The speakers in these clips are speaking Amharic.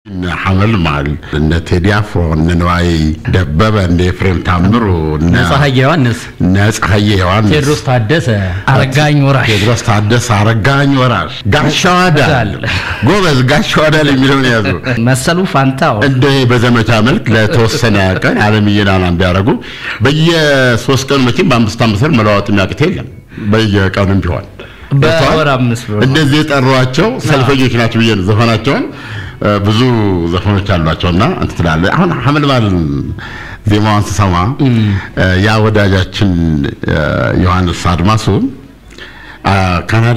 ሐመል ማል እነ ቴዲ አፍሮ እነ ነዋይ ደበበ እነ ኤፍሬም ታምሩ እነ ፀሐዬ ዮሐንስ፣ እነ ፀሐዬ ዮሐንስ ቴዎድሮስ ታደሰ፣ አረጋኝ ወራሽ ቴዎድሮስ ታደሰ፣ አረጋኝ ወራሽ፣ ጋሻው አዳል ጎበዝ፣ ጋሻው አዳል የሚለውን ያዙ። መሰሉ ፋንታው እንደ በዘመቻ መልክ ለተወሰነ ቀን አለምዬን አላም ቢያደርጉ በየሶስት ቀኑ መቼም በአምስት አምስት ብር መለዋወጥ የሚያቅት የለም። በየቀኑም ቢሆን በወር አምስት ብር እንደዚህ የጠሯቸው ሰልፈኞች ናቸው ብዬ ነው ዘፈናቸውን ብዙ ዘፈኖች አሏቸውና እንትን ትላለህ። አሁን ሐመልማል ዜማዋን ስሰማ ያ ወዳጃችን ዮሐንስ አድማሱ ካናዳ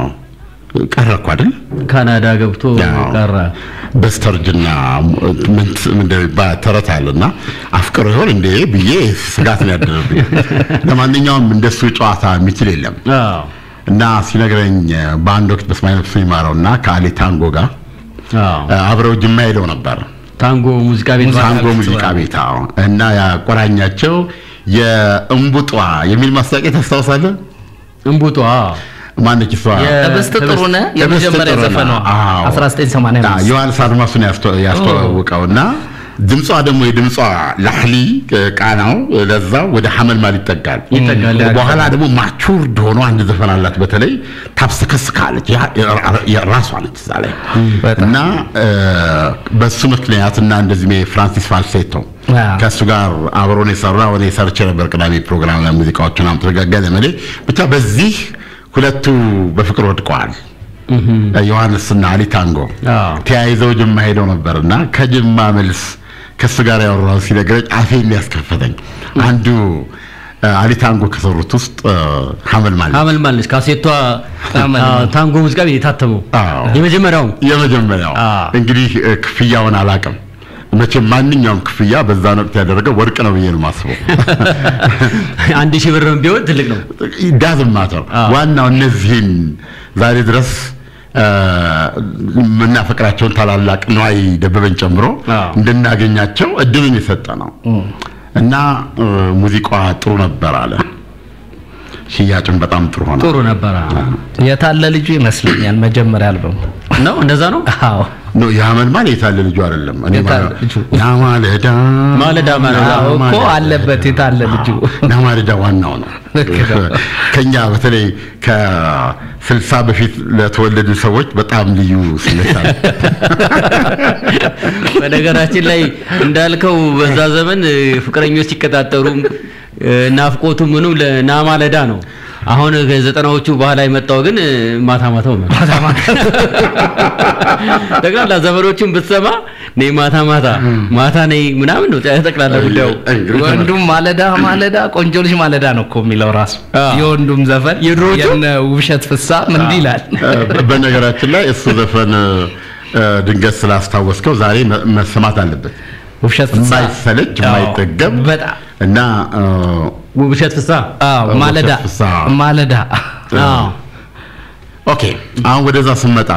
ቀረ እኮ አይደል? ካናዳ ገብቶ ቀረ። በስተርጅና ምን እንደሚባል ተረት አለና አፍቅሮ ይሆን እንዴ ብዬ ስጋት ነው ያደረብኝ። ለማንኛውም እንደሱ ጨዋታ የሚችል የለም አዎ እና ሲነግረኝ በአንድ ወቅት በስማይ ነፍሱ ይማረውና ከአሊ ታንጎ ጋር አዎ አብረው ጅማ ሄደው ነበር። ታንጎ ሙዚቃ ቤት ታንጎ ሙዚቃ ቤት አዎ። እና ያቆራኛቸው የእምቡጧ የሚል ማስታወቂያ ታስታውሳለህ? እንቡጧ ማነች እሷ? ህብስት ጥሩነህ ህብስት የመጀመሪያ ጥሩነህ። ዘፈኗ አዎ። 1985 ዮሐንስ አድማሱን ያስተ- ያስተዋወቀውና ድምጿ ደግሞ የድምጿ ላህሊ ቃናው ለዛው ወደ ሐመልማል ይጠጋል ይጠጋል። በኋላ ደግሞ ማቹርድ ሆኖ አንድ ዘፈን አላት። በተለይ ታብሰከስካለች። ያ- ያ- ያ- ራሷ ነች እዛ ላይ በጣም። እና እ፣ በሱ ምክንያት እና እንደዚህ ፍራንሲስ ፋልሴቶ አዎ። ከእሱ ጋር አብሮን የሰራ እኔ ሰርቼ ነበር ቅዳሜ ፕሮግራም ላይ ሙዚቃዎችን አምጥተጋጋ ዘመዴ ብቻ በዚህ ሁለቱ በፍቅር ወድቀዋል። ዮሐንስና አሊ ታንጎ አዎ። ተያይዘው ጅማ ሄደው ነበርና ከጅማ መልስ ከእሱ ጋር ያወራው ሲነግረኝ አፌን ሊያስከፈተኝ አንዱ እ፣ አሊ ታንጎ ከሰሩት ውስጥ እ፣ ሐመልማል ሐመልማል ነች። ካሴቷ ሐመልማል። አዎ፣ ታንጎ ሙዚቃ ቤት የታተመው አዎ። የመጀመሪያው የመጀመሪያው አዎ። እንግዲህ እ፣ ክፍያውን አላውቅም። መቼም ማንኛውም ክፍያ በዛን ወቅት ያደረገው ወርቅ ነው ብዬ ነው የማስበው። አንድ ሺህ ብርም ቢሆን ትልቅ ነው። ዳዝም ማተር አዎ። ዋናው እነዚህን ዛሬ ድረስ እ፣ የምናፈቅራቸውን ታላላቅ ነዋይ ደበበን ጨምሮ አዎ። እንድናገኛቸው እድልን የሰጠ ነው እና እ፣ ሙዚቃዋ ጥሩ ነበር አለ። ሽያጭም በጣም ጥሩ ሆነ። ጥሩ ነበረ የታለ ልጁ ይመስለኛል መጀመሪያ አልበሙ ነው። እንደዛ ነው። አዎ ኖ የሐመልማል የታለ ልጁ አይደለም። እኔ የታለ ማለት- ልጁ? ያማለዳ ማለዳ ማለዳ አዎ እኮ ማለዳ። አለበት የታለ ልጁ ናማለዳ ዋናው ነው። ልክ ነው። ከኛ በተለይ ከስልሳ በፊት ለተወለዱ ሰዎች በጣም ልዩ ስሜት አለ። በነገራችን ላይ እንዳልከው በዛ ዘመን እ፣ ፍቅረኞች ሲቀጣጠሩም እ፣ ናፍቆቱ ምኑም ለናማለዳ ነው። አሁን ከዘጠናዎቹ በኋላ የመጣው ግን እ፣ ማታ ማታው ነው። ጠቅላላ ዘመኖቹን ብትሰማ ነይ ማታ ማታ ማታ ነይ ምናምን ነው ጠቅላላ ጉዳዩ። እንግዲህ ወንዱም ማለዳ ማለዳ ቆንጆ ልጅ ማለዳ ነው እኮ የሚለው ራሱ አዎ። የወንዱም ዘፈን የድሮዎቹ? የነ ውብሸት ፍሳ ምን እንዲህ ይላል እ፣ በነገራችን ላይ እሱ ዘፈን እ፣ ድንገት ስላስታወስከው ዛሬ መ- መሰማት አለበት። ውብሸት ፍሳ የማይሰለች አዎ፣ የማይጠገብ በጣም እና እ፣ ውብሸት ፍሳ አዎ ማለዳ ውብሸት ፍሳ። ማለዳ አዎ ኦኬ አሁን ወደዛ ስመጣ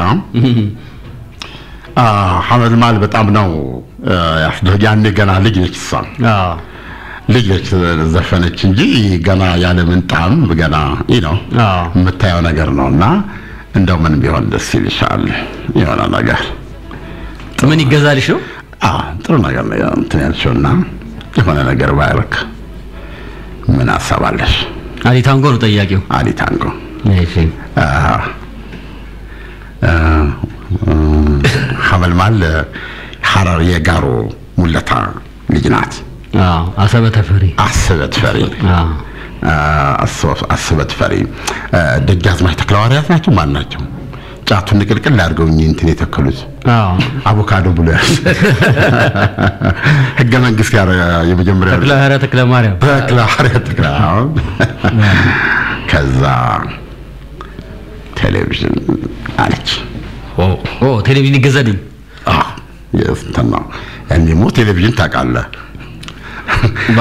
አ፣ ሐመልማል በጣም ነው እ፣ ያስደ- ያኔ ገና ልጅ ነች እሷ አዎ ልጅ ነች ዘፈነች እንጂ ገና ያለ ምንጣም ገና ይህ ነው አዎ የምታየው ነገር ነው እና እንደው ምን ቢሆን ደስ ይልሻል የሆነ ነገር ምን ይገዛልሽ ነው? አ፣ ጥሩ ነገር ነው እንትን ያልሽውና የሆነ ነገር ባያረክ ምን አሰባለሽ አሊ ታንጎ ነው ጠያቂው። አሊ ታንጎ እሺ አ፣ አ፣ አ፣ ሐመልማል ሐረር የጋሮ ሙለታ ልጅ ናት አዎ አሰበ ተፈሪ አስበት ፈሪ አዎ አስበት ፈሪ ደጃዝማች ተክለሐዋርያት ናቸው ማን ናቸው ጫቱን ንቅልቅል አድርገው እኚህ እንትን የተከሉት አዎ አቮካዶ ብሎ ያዝ ህገ መንግስት ያረ የመጀመሪያ ተክለ ሐዋርያ ተክለ ማርያም ተክለሐዋርያት ተክለ አዎ። ከዛ ቴሌቪዥን አለች ኦ ቴሌቪዥን ይገዛልኝ። አዎ፣ የእንትን ነው ያኔሞ ቴሌቪዥን ታውቃለህ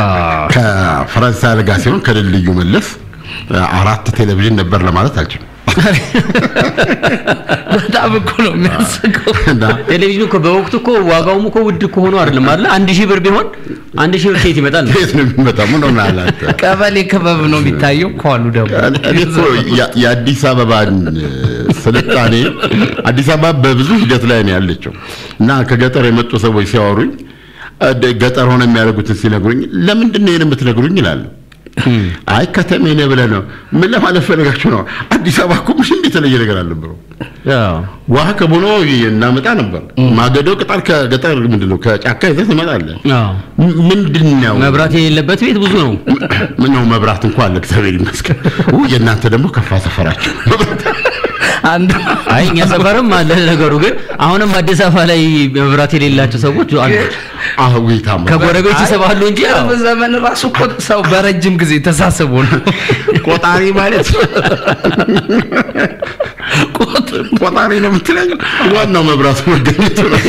ከፈረንሳይ አለጋ ሲሆን ከልልዩ መለስ አራት ቴሌቪዥን ነበር ለማለት አልችልም። በጣም እኮ ነው የሚያስቀው። እና ቴሌቪዥኑ እኮ በወቅቱ እኮ ዋጋውም እኮ ውድ እኮ ሆኖ አይደለም አይደል? አንድ ሺህ ብር ቢሆን አንድ ሺህ ብር ከየት ይመጣል ነው? የት ነው የሚመጣው? ምን ሆነ አላት ቀበሌ ክበብ ነው የሚታየው እኮ አሉ ደግሞ እኔ እኮ ያ- የአዲስ አበባን ስልጣኔ አዲስ አበባ በብዙ ሂደት ላይ ነው ያለችው እና ከገጠር የመጡ ሰዎች ሲያወሩኝ እ፣ ገጠር ሆነ የሚያደርጉትን ሲነግሩኝ ለምንድን ነው ይሄን የምትነግሩኝ ይላሉ። አይ ከተሜ ነህ ብለህ ነው። ምን ለማለት ፈልጋችሁ ነው? አዲስ አበባ እኮ ምሽ የተለየ ነገር አልነበረው። አዎ። ውሃ ከቦኖ እናመጣ ነበር። ማገዶ ቅጠል ከገጠር ምንድን ነው ከጫካ ይዘህ ትመጣለህ። አዎ። ም- ምንድን ነው መብራት የሌለበት ቤት ብዙ ነው። ምን ነው መብራት እንኳን አለ፣ እግዚአብሔር ይመስገን። ው የእናንተ ደግሞ ከፋ ሰፈራችሁ አንድ አይ እኛ ሰፈርም አለ ነገሩ። ግን አሁንም አዲስ አበባ ላይ መብራት የሌላቸው ሰዎች አሉ። አዊታማ ከጎረቤት ይሰባሉ እንጂ ያው ቅርብ ዘመን ራሱ እኮ ሰው በረጅም ጊዜ ተሳስቦ ነው ቆጣሪ ማለት ቆጣሪ ነው የምትለኝ። ዋናው መብራቱ መገኘቱ ነው።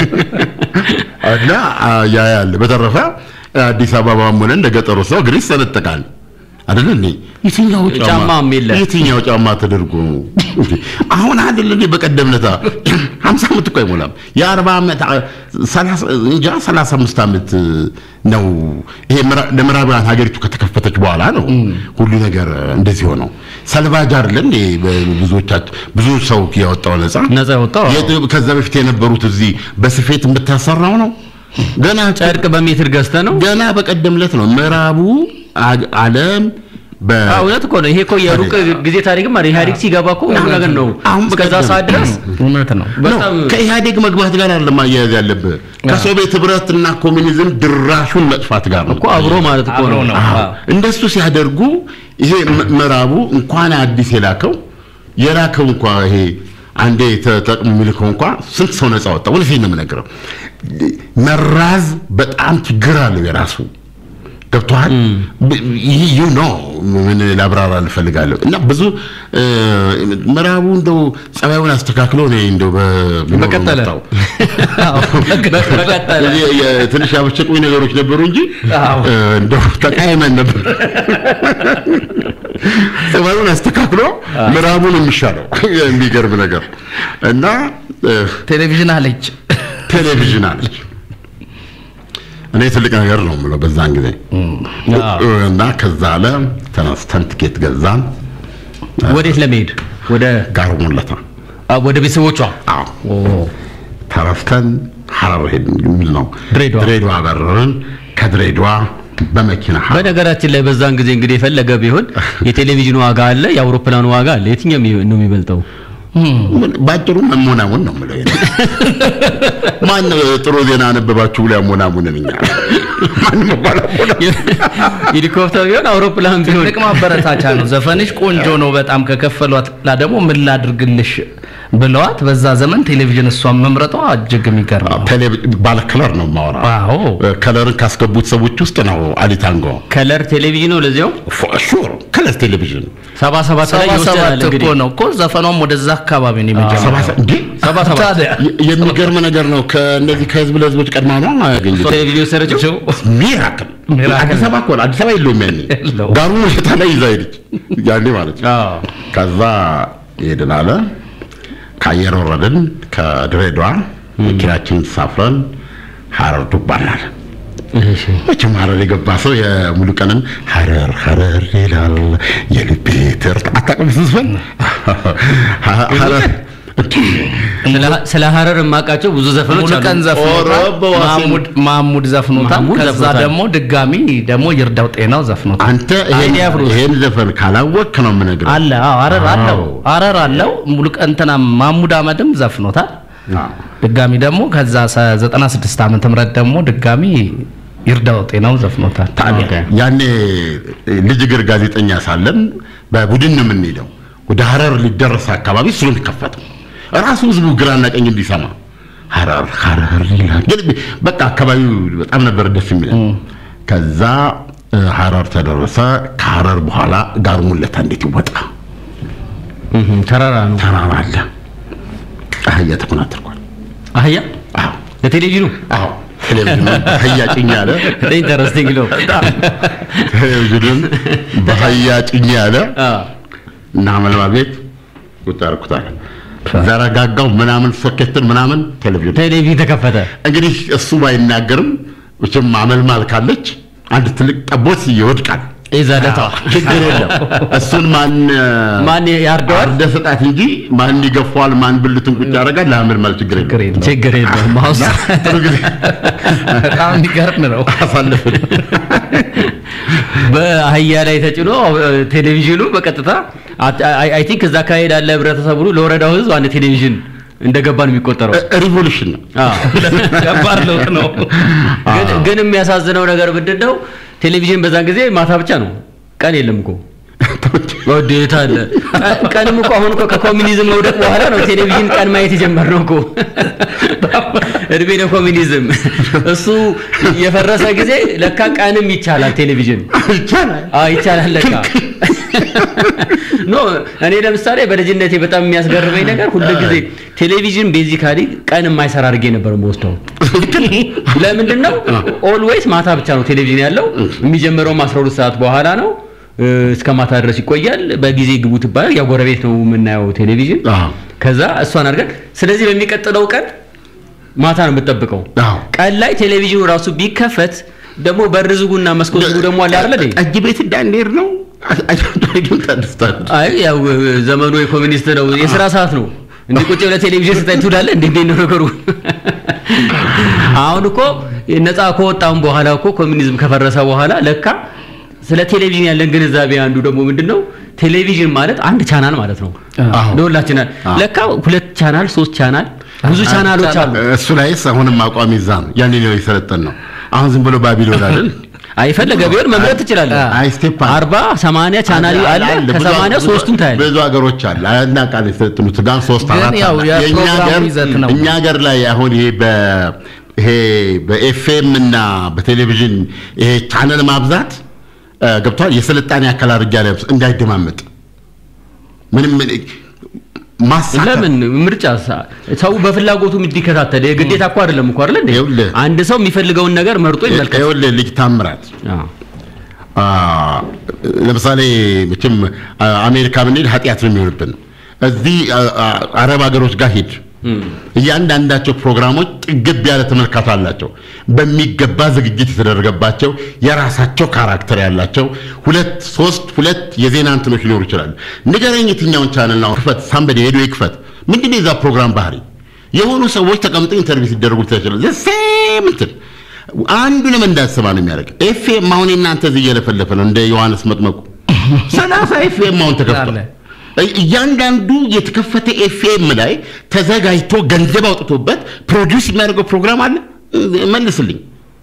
እና አ፣ ያ ያለ በተረፈ አዲስ አበባም ሆነ እንደ ገጠሩ ሰው እግር ይሰነጠቃል አይደል እንዴ? የትኛው ጫማ ጫማም የለ። የትኛው ጫማ ተደርጎ ነው እንዴ? አሁን አይደል እንዴ? በቀደም ለታ 50 ዓመት እኮ አይሞላም የ40 ዓመት አ፣ 30 እንጃ 35 ዓመት ነው ይሄ ምዕራ- ለምዕራባውያን ሀገሪቱ ከተከፈተች በኋላ ነው ሁሉ ነገር እንደዚህ ሆነው። ሰልቫጅ አይደል እንዴ? ብዙዎቻችን ብዙ ሰው ያወጣው ነፃ ነፃ ያወጣው አዎ። የት- ከዛ በፊት የነበሩት እዚህ በስፌት የምታሰራው ነው ገና ጨርቅ በሜትር ገዝተ ነው። ገና በቀደም ዕለት ነው ምዕራቡ አ- ዓለም በ አዎ፣ እውነት እኮ ነው። ይሄ እኮ የሩቅ ጊዜ ታሪክም አይደል? ኢህአዴግ ሲገባ እኮ ሁሉ ነገር ነው። አሁን እስከዛ በቀደም- ሰዓት ድረስ እውነት ነው በጣም ነው ከኢህአዴግ መግባት ጋር አይደለም ማያያዝ ያለብህ ከሶቪየት ህብረትና ኮሚኒዝም ድራሹን መጥፋት ጋር ነው እኮ አብሮ ማለት እኮ አብሮ ነው። ነው። አዎ። እንደሱ ሲያደርጉ ይሄ ም- ምዕራቡ እንኳን አዲስ የላከው የላከው እንኳ ይሄ አንዴ ተጠቅሞ የሚልከው እንኳ ስንት ሰው ነፃ ወጣ። እውነቴን ነው የምነግረው። መራዝ በጣም ችግር አለው የራሱ ገብቶሃል። ይህ ዩ ኖ ምን ላብራራ ልፈልጋለሁ እና ብዙ እ፣ ምዕራቡ እንደው ጸባዩን አስተካክሎ ነው እንደው በ- በቀጠለ። መጣው። በቀጠለ የ- የ- ትንሽ ያበሸቁኝ ነገሮች ነበሩ እንጂ አዎ። እ፣ እንደው ተቃይመን ነበር። ጸባዩን አስተካክሎ ምዕራቡን የሚሻለው የሚገርም ነገር እና እ፣ ቴሌቪዥን አለች ቴሌቪዥን አለች። እኔ ትልቅ ነገር ነው የምለው በዛን ጊዜ አዎ። እና ከዛ አለ ተነስተን ትኬት ገዛን ወዴት ለመሄድ ወደ ጋር ሙለታ አ- ወደ ቤተሰቦቿ አዎ ተረስተን ሐረር ሄድን የሚል ነው ድሬዳዋ። ድሬዳዋ በረርን ከድሬዳዋ በመኪና ሐረር በነገራችን ላይ በዛን ጊዜ እንግዲህ የፈለገ ቢሆን የቴሌቪዥኑ ዋጋ አለ፣ የአውሮፕላኑ ዋጋ አለ። የትኛው የሚ- ነው የሚበልጠው? ምን- ባጭሩ መሞናሙን ነው የምለው እኔ። ማን ጥሩ ዜና አነበባችሁ ብሎ ያሞናሙንን እኛ ማንም ባላሞና ሄሊኮፕተር ቢሆን አውሮፕላን ቢሆን ትልቅ ማበረታቻ ነው። ዘፈንሽ ቆንጆ ነው በጣም ከከፈሏት ላ ደግሞ ምን ላድርግልሽ ብለዋት በዛ ዘመን ቴሌቪዥን እሷን መምረጧ እጅግ የሚገርም ነው። ባለ ከለር ነው የማወራው አዎ ከለርን ካስገቡት ሰዎች ውስጥ ነው አሊታንጎ ከለር ቴሌቪዥን ነው። ለዚያው ሹር ከለር ቴሌቪዥን ሰባ ሰባት ላይ ሰባ ይወስዳል ሰባት እኮ እንግዲህ ነው እኮ ዘፈኗም ወደዛ አካባቢ ነው የመጀመሪያው። ሰባ ሰ- እንዴ ሰባ ሰባት ታዲያ የ- የሚገርም ነገር ነው። ከእነዚህ ከህዝብ ለህዝቦች ቀድማ ነው ያገኘች። ቴሌቪዥን የወሰደችው ሚራክል ሚራክል። አዲስ አበባ እኮ ነው። አዲስ አበባ የለውም ያኔ የለውም። ጋሩ ሽታ ላይ ይዛ ሄደች ያኔ ማለት ነው። አዎ። ከዛ ሄድን አለ ከአየር ወረድን ከድሬዳዋ መኪናችን ሳፍረን ሐረር ዱባናል። እሺ መቼም ሐረር የገባ ሰው የሙሉ ቀንን ሐረር ሐረር ይላል የልቤ ትርታ አታውቅም ስትዘፍን ሐረር ስለ- ስለ ሀረር የማውቃቸው ብዙ ዘፈኖች ሙሉ ቀን አሉ። ዘፍኖታል። ኦሮ በዋሴ ማሙድ ማሙድ ዘፍኖታል። ማሙድ ከዛ ዘፍኖታል። ደግሞ ድጋሚ ደግሞ ይርዳው ጤናው ዘፍኖታል። አንተ ይሄን አንዴ አፍሮ- ይሄን ዘፈን ካላወቅክ ነው የምነግርህ። አለ አዎ፣ ሀረር አለው አዎ። ሀረር አለው ሙሉ ቀን እንትና ማሙድ አመድም ዘፍኖታል። አዎ። ድጋሚ ደግሞ ከዛ ሰ- 96 ዓመተ ምህረት ደግሞ ድጋሚ ይርዳው ጤናው ዘፍኖታል። ታዲያ ያኔ ልጅ እግር ጋዜጠኛ ሳለን በቡድን ነው የምንሄደው። ወደ ሐረር ሊደረስ አካባቢ እሱ ነው የሚከፈተው። ራሱ ህዝቡ ግራና ቀኝ እንዲሰማ ሐረር ሐረር ይላል። ግን በቃ አካባቢው በጣም ነበር ደስ የሚለን። ከዛ እ፣ ሐረር ተደረሰ። ከሐረር በኋላ ጋር ሙለታ እንዴት ይወጣ? እህ፣ ተራራ ነው። ተራራ አለ። አህያ ተኮናትርኳል። አህያ አዎ ለቴሌቪዥኑ አዎ ቴሌቪዥን አህያ ጭኝ አለ። ኢንተረስቲንግ ነው። ቴሌቪዥንን በአህያ ጭኝ አለ አዎ። እና መልማ ቤት ቁጭ አደረኩታል። ዘረጋጋው ምናምን ሶኬትን ምናምን ቴሌቪዥን ቴሌቪዥን ተከፈተ። እንግዲህ እሱ ባይናገርም መቼም አመልማል ካለች አንድ ትልቅ ጠቦት ይወድቃል። ይዘለታ ችግር የለም። እሱን ማን ማን ያርደዋል? አርደ ስጣት እንጂ ማን ይገፋዋል፣ ማን ብልቱን ቁጭ ያደርጋል። ለአመልማል ችግር ችግር የለም። የለውም። ችግር የለውም። ማውስ ጥሩ ጊዜ በጣም የሚገርም ነው። አሳልፍን። በአህያ ላይ ተጭኖ ቴሌቪዥኑ በቀጥታ አይ ቲንክ እዛ አካባቢ ላለ ህብረተሰብ ሁሉ ለወረዳው ህዝብ አንድ ቴሌቪዥን እንደገባ ነው የሚቆጠረው። ሪቮሉሽን ነው። አዎ። ከባድ ለውጥ ነው። ግን ግን የሚያሳዝነው ነገር ምንድን ነው? ቴሌቪዥን በዛን ጊዜ ማታ ብቻ ነው፣ ቀን የለም እኮ ወዴት አለ። ቀ- ቀንም እኮ አሁን እኮ ከኮሚኒዝም መውደቅ በኋላ ነው ቴሌቪዥን ቀን ማየት የጀመርነው እኮ። እድሜ ለኮሚኒዝም። እሱ የፈረሰ ጊዜ ለካ ቀንም ይቻላል ቴሌቪዥን ይቻላል። አዎ ይቻላል ለካ። ኖ እኔ ለምሳሌ በልጅነቴ በጣም የሚያስገርመኝ ነገር ሁሉ ጊዜ ቴሌቪዥን ቤዚካሊ ቀን የማይሰራ አድርጌ ነበር የምወስደው። ለምንድን ነው ኦልዌይስ ማታ ብቻ ነው ቴሌቪዥን ያለው። የሚጀምረውም 12 ሰዓት በኋላ ነው እ፣ እስከ ማታ ድረስ ይቆያል። በጊዜ ግቡ ትባላል። ያው ጎረቤት ነው የምናየው ቴሌቪዥን። አዎ። ከዛ እሷን አድርገን ስለዚህ በሚቀጥለው ቀን ማታ ነው የምጠብቀው። አዎ። ቀን ላይ ቴሌቪዥኑ ራሱ ቢከፈት ደግሞ በር ዝጉና መስኮት ዝጉ ደግሞ አለ አይደል እንዴ? ጠጅ ቤት እንዳንሄድ ነው። አየሁን ታደስታል። አይ ያው ዘመኑ የኮሚኒስት ነው፣ የስራ ሰዓት ነው። እንዲህ ቁጭ ብለህ ቴሌቪዥን ስታይ ትውላለህ። እንዴ እንዴት ነው ነገሩ? አሁን እኮ ነፃ ከወጣም በኋላ እኮ ኮሚኒዝም ከፈረሰ በኋላ ለካ ስለ ቴሌቪዥን ያለን ግንዛቤ አንዱ ደግሞ ምንድነው ቴሌቪዥን ማለት አንድ ቻናል ማለት ነው። አዎ። ለሁላችን ለካ ሁለት ቻናል፣ ሶስት ቻናል፣ ብዙ ቻናሎች አሉ። እሱ ላይስ አሁንም አቋም ይዛ ነው። ያኔ ነው የሰለጠን ነው። አሁን ዝም ብሎ ባቢሎን አይደል? አይፈለገ ቢሆን መምረጥ ትችላለህ። አይ ስቴፕ አለ። አርባ ሰማንያ ቻናል አለ። ብዙ- ከሰማንያ ብዙ- ሶስቱም ታያለህ። ብዙ ሀገሮች አለ እና ቃል የሰለጠኑት ጋር ሶስት ግን አራት ያው አለ። የእኛ የፕሮግራሙ ሀገር- ይዘት ነው። እኛ ሀገር ላይ አሁን ይሄ በ ይሄ በኤፍኤም እና በቴሌቪዥን ይሄ ቻነል ማብዛት እ፣ ገብቷል። የስልጣኔ አካል አድርጌ ያለ እንዳይደማመጥ ምንም ማሳከር ለምን ምርጫ ሳ- ሰው በፍላጎቱ እንዲከታተል የግዴታ እኮ አይደለም እኮ አይደል እንዴ? ይኸውልህ። አንድ ሰው የሚፈልገውን ነገር መርጦ ይመልከት። ይኸውልህ ልጅ ታምራት አዎ። አ፣ ለምሳሌ መቼም አ፣ አሜሪካ ብንሄድ ኃጢአት ነው የሚሆንብን። እዚህ አ፣ አ፣ አረብ ሀገሮች ጋር ሂድ፣ እያንዳንዳቸው ፕሮግራሞች ጥግብ ያለ ተመልካች አላቸው። በሚገባ ዝግጅት የተደረገባቸው የራሳቸው ካራክተር ያላቸው ሁለት ሶስት ሁለት የዜና እንትኖች ሊኖሩ ይችላሉ። ንገረኝ የትኛውን ቻነል ነው ክፈት፣ ሳምበዴ ሄዶ ይክፈት። ምንድን ነው የዛ ፕሮግራም ባህሪ? የሆኑ ሰዎች ተቀምጠው ኢንተርቪው ሲደረጉ ይችላል። ሴም እንትን አንዱንም እንዳትሰማ ነው የሚያደርግ። ኤፍኤም አሁን እናንተ እዚህ እየለፈለፈ ነው እንደ ዮሐንስ መጥመቁ ሰላሳ ኤፍኤም አሁን ተከፍቷል። አለ። እያንዳንዱ የተከፈተ ኤፍኤም ላይ ተዘጋጅቶ ገንዘብ አውጥቶበት ፕሮዲውስ የሚያደርገው ፕሮግራም አለ። መልስልኝ።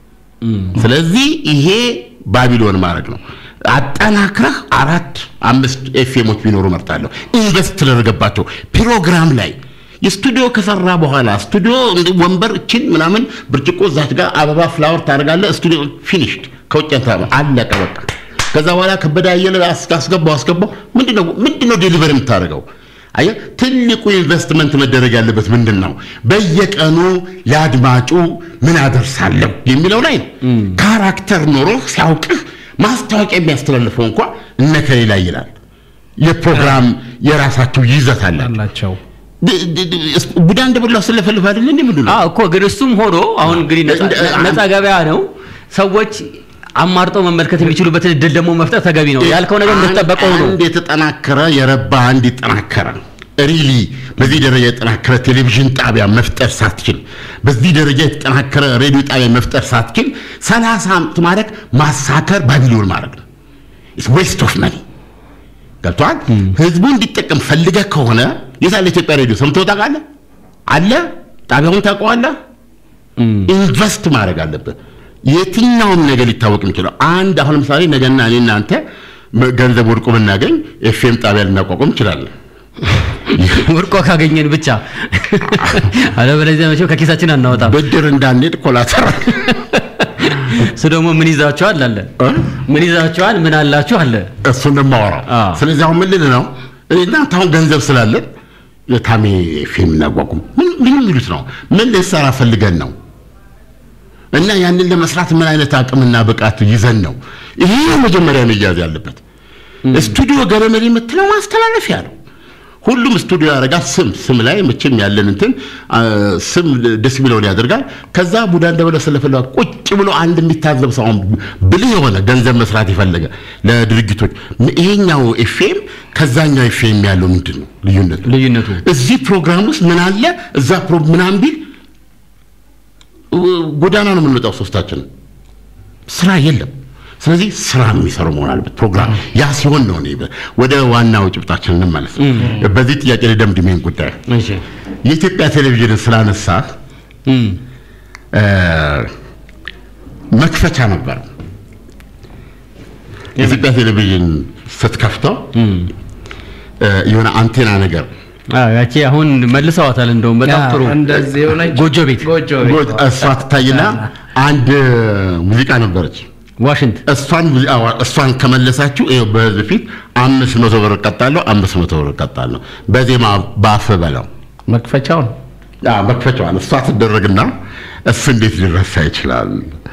ስለዚህ ይሄ ባቢሎን ማድረግ ነው። አጠናክረህ አራት አምስት ኤፍኤሞች ቢኖሩ መርጣለሁ። ኢንቨስት ተደረገባቸው ፕሮግራም ላይ የስቱዲዮ ከሰራ በኋላ ስቱዲዮ እንደ ወንበር እችን ምናምን ብርጭቆ እዛች ጋር አበባ ፍላወር ታደርጋለህ። ስቱዲዮ ፊኒሽድ ከውጭ እንትን አለቀ በቃ። ከዛ በኋላ ከበደ አየለ አስ- አስገባው አስገባው። ምንድነው ምንድነው ዴሊቨር የምታደርገው? አየህ ትልቁ ኢንቨስትመንት መደረግ ያለበት ምንድን ነው? በየቀኑ ለአድማጩ ምን አደርሳለሁ የሚለው ላይ ነው። ካራክተር ኖሮህ ሲያውቅህ ማስታወቂያ የሚያስተላልፈው እንኳ እነከሌ ላይ ይላል። የፕሮግራም የራሳቸው ይዘት አለ። አላቸው። ቡዳ እንደበላው ስለፈልፍ አይደለ እንዴ ምንድን ነው? አዎ እኮ ግን እሱም ሆኖ አሁን እንግዲህ ነፃ- እንደ- ነፃ ገበያ ነው። ሰዎች አማርጠው መመልከት የሚችሉበትን እድል ደግሞ መፍጠር ተገቢ ነው። ያልከው ነገር እንደተጠበቀው ነው። አንድ የተጠናከረ የረባ አንድ የተጠናከረ ሪሊ በዚህ ደረጃ የተጠናከረ ቴሌቪዥን ጣቢያ መፍጠር ሳትችል በዚህ ደረጃ የተጠናከረ ሬዲዮ ጣቢያ መፍጠር ሳትችል ሰላሳ ዓመት ማድረግ ማሳከር ባቢሎን ማድረግ ነው። ዌስት ኦፍ መኒ ገብቶሃል። ህዝቡ እንዲጠቀም ፈልገህ ከሆነ የሳለ ኢትዮጵያ ሬዲዮ ሰምተው ታውቃለህ? አለ ጣቢያውን ታውቀዋለህ? ኢንቨስት ማድረግ አለብህ። የትኛውም ነገር ሊታወቅ የሚችለው አንድ አሁን ለምሳሌ ነገና እኔ እናንተ ገንዘብ ወድቆ ብናገኝ ኤፍኤም ጣቢያ ልናቋቁም እንችላለን። ወርቆ ካገኘን ብቻ አለበለዚያ መቼም ከኪሳችን አናወጣም። ብድር እንዳንሄድ ኮላተር እሱ ደግሞ ምን ይዛችኋል አለ ምን ይዛችኋል ምን አላችሁ አለ። እሱን ነው የማወራው። አዎ። ስለዚህ አሁን ምን ልልህ ነው እናንተ አሁን ገንዘብ ስላለን የታሜ ኤፍኤም እናቋቁም ምን ምን የሚሉት ነው? ምን ልንሰራ ፈልገን ነው? እና ያንን ለመስራት ምን አይነት አቅምና ብቃት ይዘን ነው? ይሄ መጀመሪያ መያዝ ያለበት። ስቱዲዮ ገረመሪ የምትለው ማስተላለፊያ ነው። ሁሉም ስቱዲዮ ያደርጋል። ስም ስም ላይ መቼም ያለን እንትን አ፣ ስም ደስ የሚለውን ያደርጋል። ከዛ ቡዳ እንደበለ ስለፈለጋ ቁጭ ብሎ አንድ የሚታዘብ ሰው አሁን ብልህ የሆነ ገንዘብ መስራት የፈለገ ለድርጅቶች ይሄኛው ኤፍኤም ከዛኛው ኤፍኤም ያለው ምንድን ነው ልዩነቱ? ልዩነቱ እዚህ ፕሮግራም ውስጥ ምን አለ እዛ ፕሮ ምናምን ቢል ጎዳና ነው የምንወጣው ሶስታችን ስራ የለም ስለዚህ ስራ የሚሰሩ መሆን አለበት ፕሮግራም ያ ሲሆን ነው እኔ ወደ ዋናው ጭብጣችን እንመለስ በዚህ ጥያቄ ላይ ደምድሜን ጉዳይ እሺ የኢትዮጵያ ቴሌቪዥንን ስላነሳ እም መክፈቻ ነበር የኢትዮጵያ ቴሌቪዥን ስትከፍተው እም እ፣ የሆነ አንቴና ነገር አዎ ያቺ አሁን መልሰዋታል እንደውም በጣም ጥሩ እንደዚህ የሆነች ጎጆ ቤት ጎጆ ጎ- እሷ ትታይና አንድ ሙዚቃ ነበረች ዋሽንት እሷን ሙዚ- አዎ፣ እሷን ከመለሳችሁ ይኸው በህዝብ ፊት አምስት መቶ ብር እቀጣለሁ፣ አምስት መቶ ብር እቀጣለሁ። በዜማ ባፍ በለው መክፈቻውን አዎ፣ መክፈቻዋን እሷ ትደረግና እሱ እንዴት ሊረሳ ይችላል?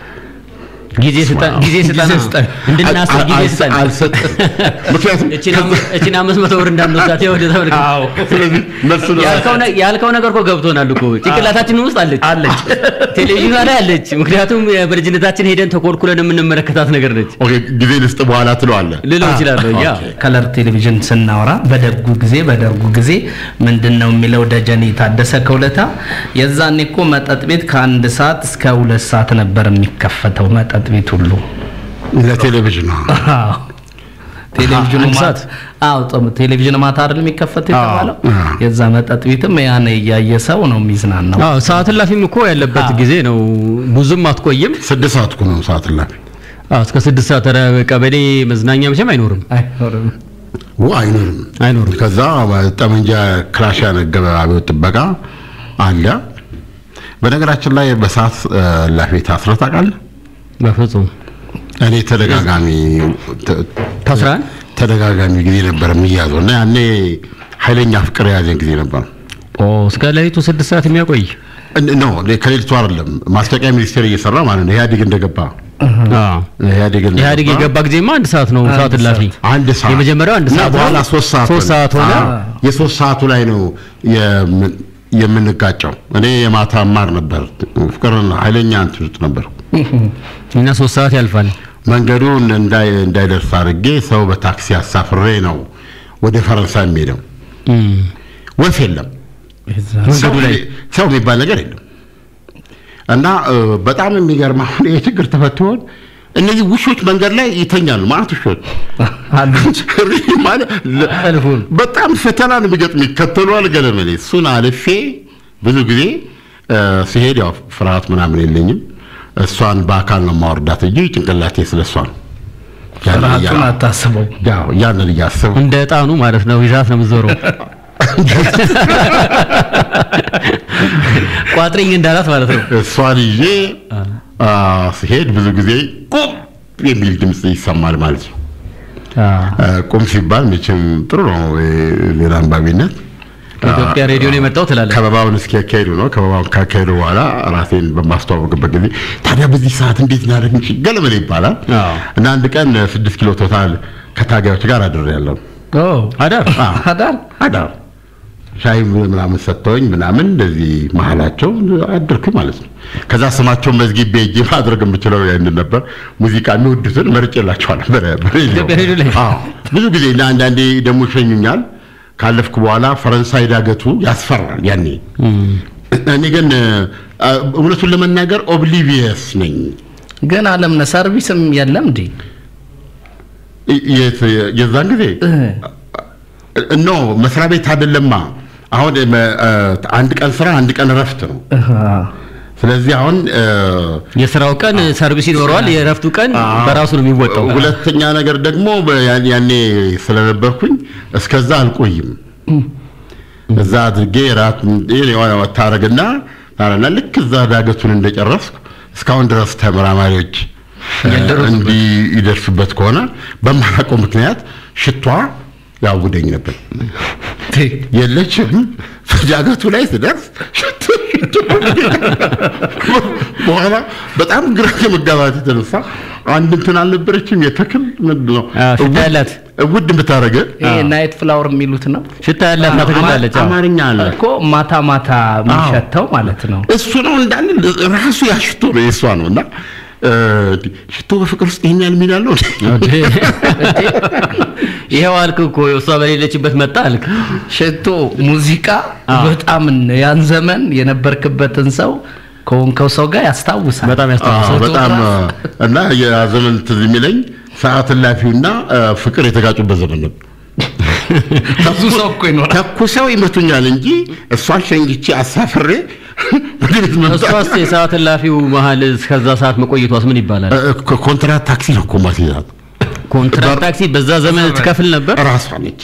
ጊዜ ስጠን ጊዜ ስጠን ጊዜ ስጠን። እንድናስብ አል- ጊዜ አል- ስጠን አልሰጥም። ምክንያቱም እቺን አም- እቺን አምስት መቶ ብር እንዳንወስዳት ወደ ተመልከት ስለዚህ መልሱን ያልከው ነ- ያልከው ነገር እኮ ገብቶናል እኮ ጭንቅላታችን ውስጥ አለች አለች። ቴሌቪዥኗ ላይ አለች ምክንያቱም በልጅነታችን ሄደን ተኮልኩለን የምንመለከታት ነገር ነች ኦኬ፣ ጊዜ ልስጥ በኋላ ትለዋለህ። ልለው ይችላለሁ ያ ኦኬ። ከለር ቴሌቪዥን ስናወራ በደጉ ጊዜ በደርጉ ጊዜ ምንድን ነው የሚለው ደጀኔ ታደሰ ከውለታ የዛኔ እኮ መጠጥ ቤት ከአንድ ሰዓት እስከ ሁለት ሰዓት ነበር የሚከፈተው መጠጥ ቤት ሁሉ ለቴሌቪዥን ነው። አዎ። ቴሌቪዥኑ አንድ ማታ ሰዓት? አዎ ጾም ቴሌቪዥን ማታ አይደል የሚከፈተው የተባለው አዎ። የዛ መጠጥ ቤትም ያን እያየ ሰው ነው የሚዝናናው አዎ ሰዓት እላፊም እኮ ያለበት አዎ። ጊዜ ነው ብዙም አትቆይም ስድስት ሰዓት እኮ ነው ሰዓት እላፊ። አዎ እስከ ስድስት ሰዓት ኧረ ቀበሌ መዝናኛ መቼም አይኖርም አይኖርም ው አይኖርም አይኖርም ከዛ ጠመንጃ ክላሽ ያነገበ አብዮት ጥበቃ አለ። በነገራችን ላይ በሰዓት እላፊ ታስረህ ታውቃለህ? በፍጹም እኔ ተደጋጋሚ ተ- ታስረሃል? ተደጋጋሚ ጊዜ ነበር የሚያዘው እና ያኔ ኃይለኛ ፍቅር የያዘን ጊዜ ነበር። ኦ እስከ ሌሊቱ ስድስት ሰዓት የሚያቆይ እን- ኖ ከሌሊቱ አይደለም ማስታወቂያ ሚኒስቴር እየሰራ ማለት ነው። ኢህአዴግ እንደገባ አዎ ኢህአዴግ እንደገባ ኢህአዴግ የገባ ጊዜማ አንድ ሰዓት ነው አንድ ሰዓት እላፊ አንድ ሰዓት የመጀመሪያው አንድ እና ሰዓት በኋላ ነው። ሶስት ሰዓት ሶስት ሆነ። ሰዓት ሆነ አዎ፣ የሶስት ሰዓቱ ላይ ነው የምን- የምንጋጨው። እኔ የማታ ማር ነበር ፍቅርና ኃይለኛ እንትን ውስጥ ነበር። እና ሶስት ሰዓት ያልፋል መንገዱን እንዳይ እንዳይደርስ አድርጌ ሰው በታክሲ አሳፍሬ ነው ወደ ፈረንሳይ የሚሄደው። እም ወፍ የለም መንገዱ ሰው ላይ ሰው የሚባል ነገር የለም። እና እ፣ በጣም የሚገርም አሁን ይሄ ችግር ተፈትሆን እነዚህ ውሾች መንገድ ላይ ይተኛሉ። ማለት ውሾች አሉች ማለት ለ- አልፉን በጣም ፈተና ነው የሚገጥም ይከተሏል። ገለመሌ እሱን አልፌ ብዙ ጊዜ እ፣ ሲሄድ ያው ፍርሃት ምናምን የለኝም። እሷን በአካል ነው ማወርዳት እንጂ ጭንቅላቴ ስለ እሷ ነው። ያንን ፍርሃቱን እያ- አታስበው ያው ያንን እያሰብኩ እንደ እጣኑ ማለት ነው ይዛት ነው የምትዞረው ቋጥሪኝ እንዳላት ማለት ነው እሷን ይዤ አ፣ ሲሄድ ብዙ ጊዜ ቁም የሚል ድምፅ ይሰማል ማለት ነው። አ፣ ቁም ሲባል መቼም ጥሩ ነው የ- ዜና አንባቢነት። ከኢትዮጵያ ሬዲዮ ነው የመጣው ትላለህ ከበባውን እስኪያካሄዱ ነው። ከበባውን ካካሄዱ በኋላ ራሴን በማስተዋወቅበት ጊዜ ታዲያ በዚህ ሰዓት እንዴት እናደርግ እንችል ገለመሌ ይባላል አዎ። እና አንድ ቀን ስድስት ኪሎ ቶታል ከታጋዮች ጋር አድሬያለሁ። ኦ አዳር አዳር አዳር ሻይ ምናምን ሰጥተውኝ ምናምን እንደዚህ መሀላቸው አድርክ ማለት ነው። ከዛ ስማቸውን መዝጊቤ እጄ ማድረግ የምችለው ያንን ነበር። ሙዚቃ የሚወዱትን መርጬላቸዋለሁ በ- በሬዲዮ። ኢትዮጵያ ሬዲዮ ላይ? አዎ። ብዙ ጊዜ እና አንዳንዴ ደግሞ ይሸኙኛል። ካለፍኩ በኋላ ፈረንሳይ ዳገቱ ያስፈራል ያኔ። እኔ ግን አ፣ እውነቱን ለመናገር ኦብሊቪየስ ነኝ። ግን አለምነ ሰርቪስም የለም እንዴ የት- የዛን ጊዜ ኖ መስሪያ ቤት አይደለማ። አሁን መ- አ፣ አንድ ቀን ስራ አንድ ቀን እረፍት ነው። ስለዚህ አሁን አ፣ የስራው ቀን ሰርቪስ ይኖረዋል የእረፍቱ ቀን በራሱ ነው የሚወጣው ሁለተኛ ነገር ደግሞ በ- ያ- ያኔ ስለነበርኩኝ እስከዛ አልቆይም። እዛ አድርጌ ራት ታረግና ታረና ልክ እዛ ዳገቱን እንደጨረስኩ እስካሁን ድረስ ተመራማሪዎች እንዲህ ይደርሱበት ከሆነ በማላውቀው ምክንያት ሽቷ ያውደኝ ነበር። የለችም ዳገቱ ላይ ስደርስ ሽቶ ሽቶ በኋላ በጣም ግራ ከመጋባት የተነሳ አንድ እንትን አልነበረችም የተክል ምንድን ነው አዎ፣ ሽታ ያላት ውድ ብታረገ ይሄ ናይት ፍላወር የሚሉት ነው ሽታ ያላት ናት ትገኛለች። አዎ። አማርኛ አለ እኮ ማታ ማታ የሚሸተው ማለት ነው። እሱ ነው እንዳለ ራሱ ያ ሽቶ ነው የእሷ ነው እና እ፣ ሽቶ በፍቅር ውስጥ ይሄን ያህል ሚና አለው እንዴ? ይሄው አልክ እኮ እሷ በሌለችበት መጣ አልክ። ሽቶ ሙዚቃ አዎ። በጣም ያን ዘመን የነበርክበትን ሰው ከሆንከው ሰው ጋር ያስታውሳል። በጣም አዎ፣ ያስታውሳል። በጣም እና ያ ዘመን ትዝ የሚለኝ ሰዓት እላፊውና እ፣ ፍቅር የተጋጩበት ዘመን ነው። ብዙ ሰው እኮ ይኖራል። ተኩሰው ይመቱኛል እንጂ እሷን ሸንግቼ አሳፍሬ ወደ ቤት መምጣት እሷስ የሰዓት እላፊው መሀል እስከዛ ሰዓት መቆየቷስ ምን ይባላል? እ፣ ኮ- ኮንትራት ታክሲ ነው እኮ ማስይዛት ኮንትራት ታክሲ በዛ ዘመን ትከፍል ነበር። ራሷ ነች።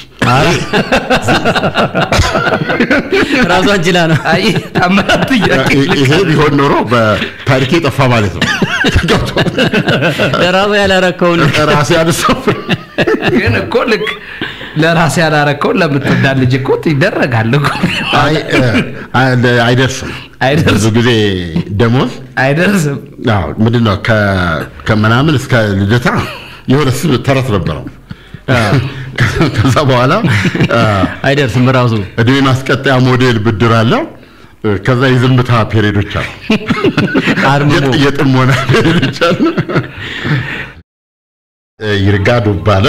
ራሷን ችላ ነው። አይ ታምራት ጥያቄ ይ- ይሄ ቢሆን ኖሮ በታሪኬ ጠፋ ማለት ነው። ገብቶ ለራሷ ያላረከውን ራሴ ያነሳው ግን እኮ ልክ ለራሴ ያላረከውን ለምትወዳ ልጅ እኮ ይደረጋል እኮ አይ እ፣ አይ- አይደርስም። አይደርስም። ብዙ ጊዜ ደሞዝ አይደርስም። አዎ፣ ምንድን ነው ከ- ከምናምን እስከ ልደታ የሆነ ስም ተረት ነበረው። ከዛ በኋላ አ፣ አይደርስም ራሱ እድሜ ማስቀጠያ ሞዴል ብድር አለ። ከዛ የዝምታ ፔሬዶች አሉ። አርምሞ የጥ- የጥሞና ፔሬዶች አሉ። ይርጋ ዱባለ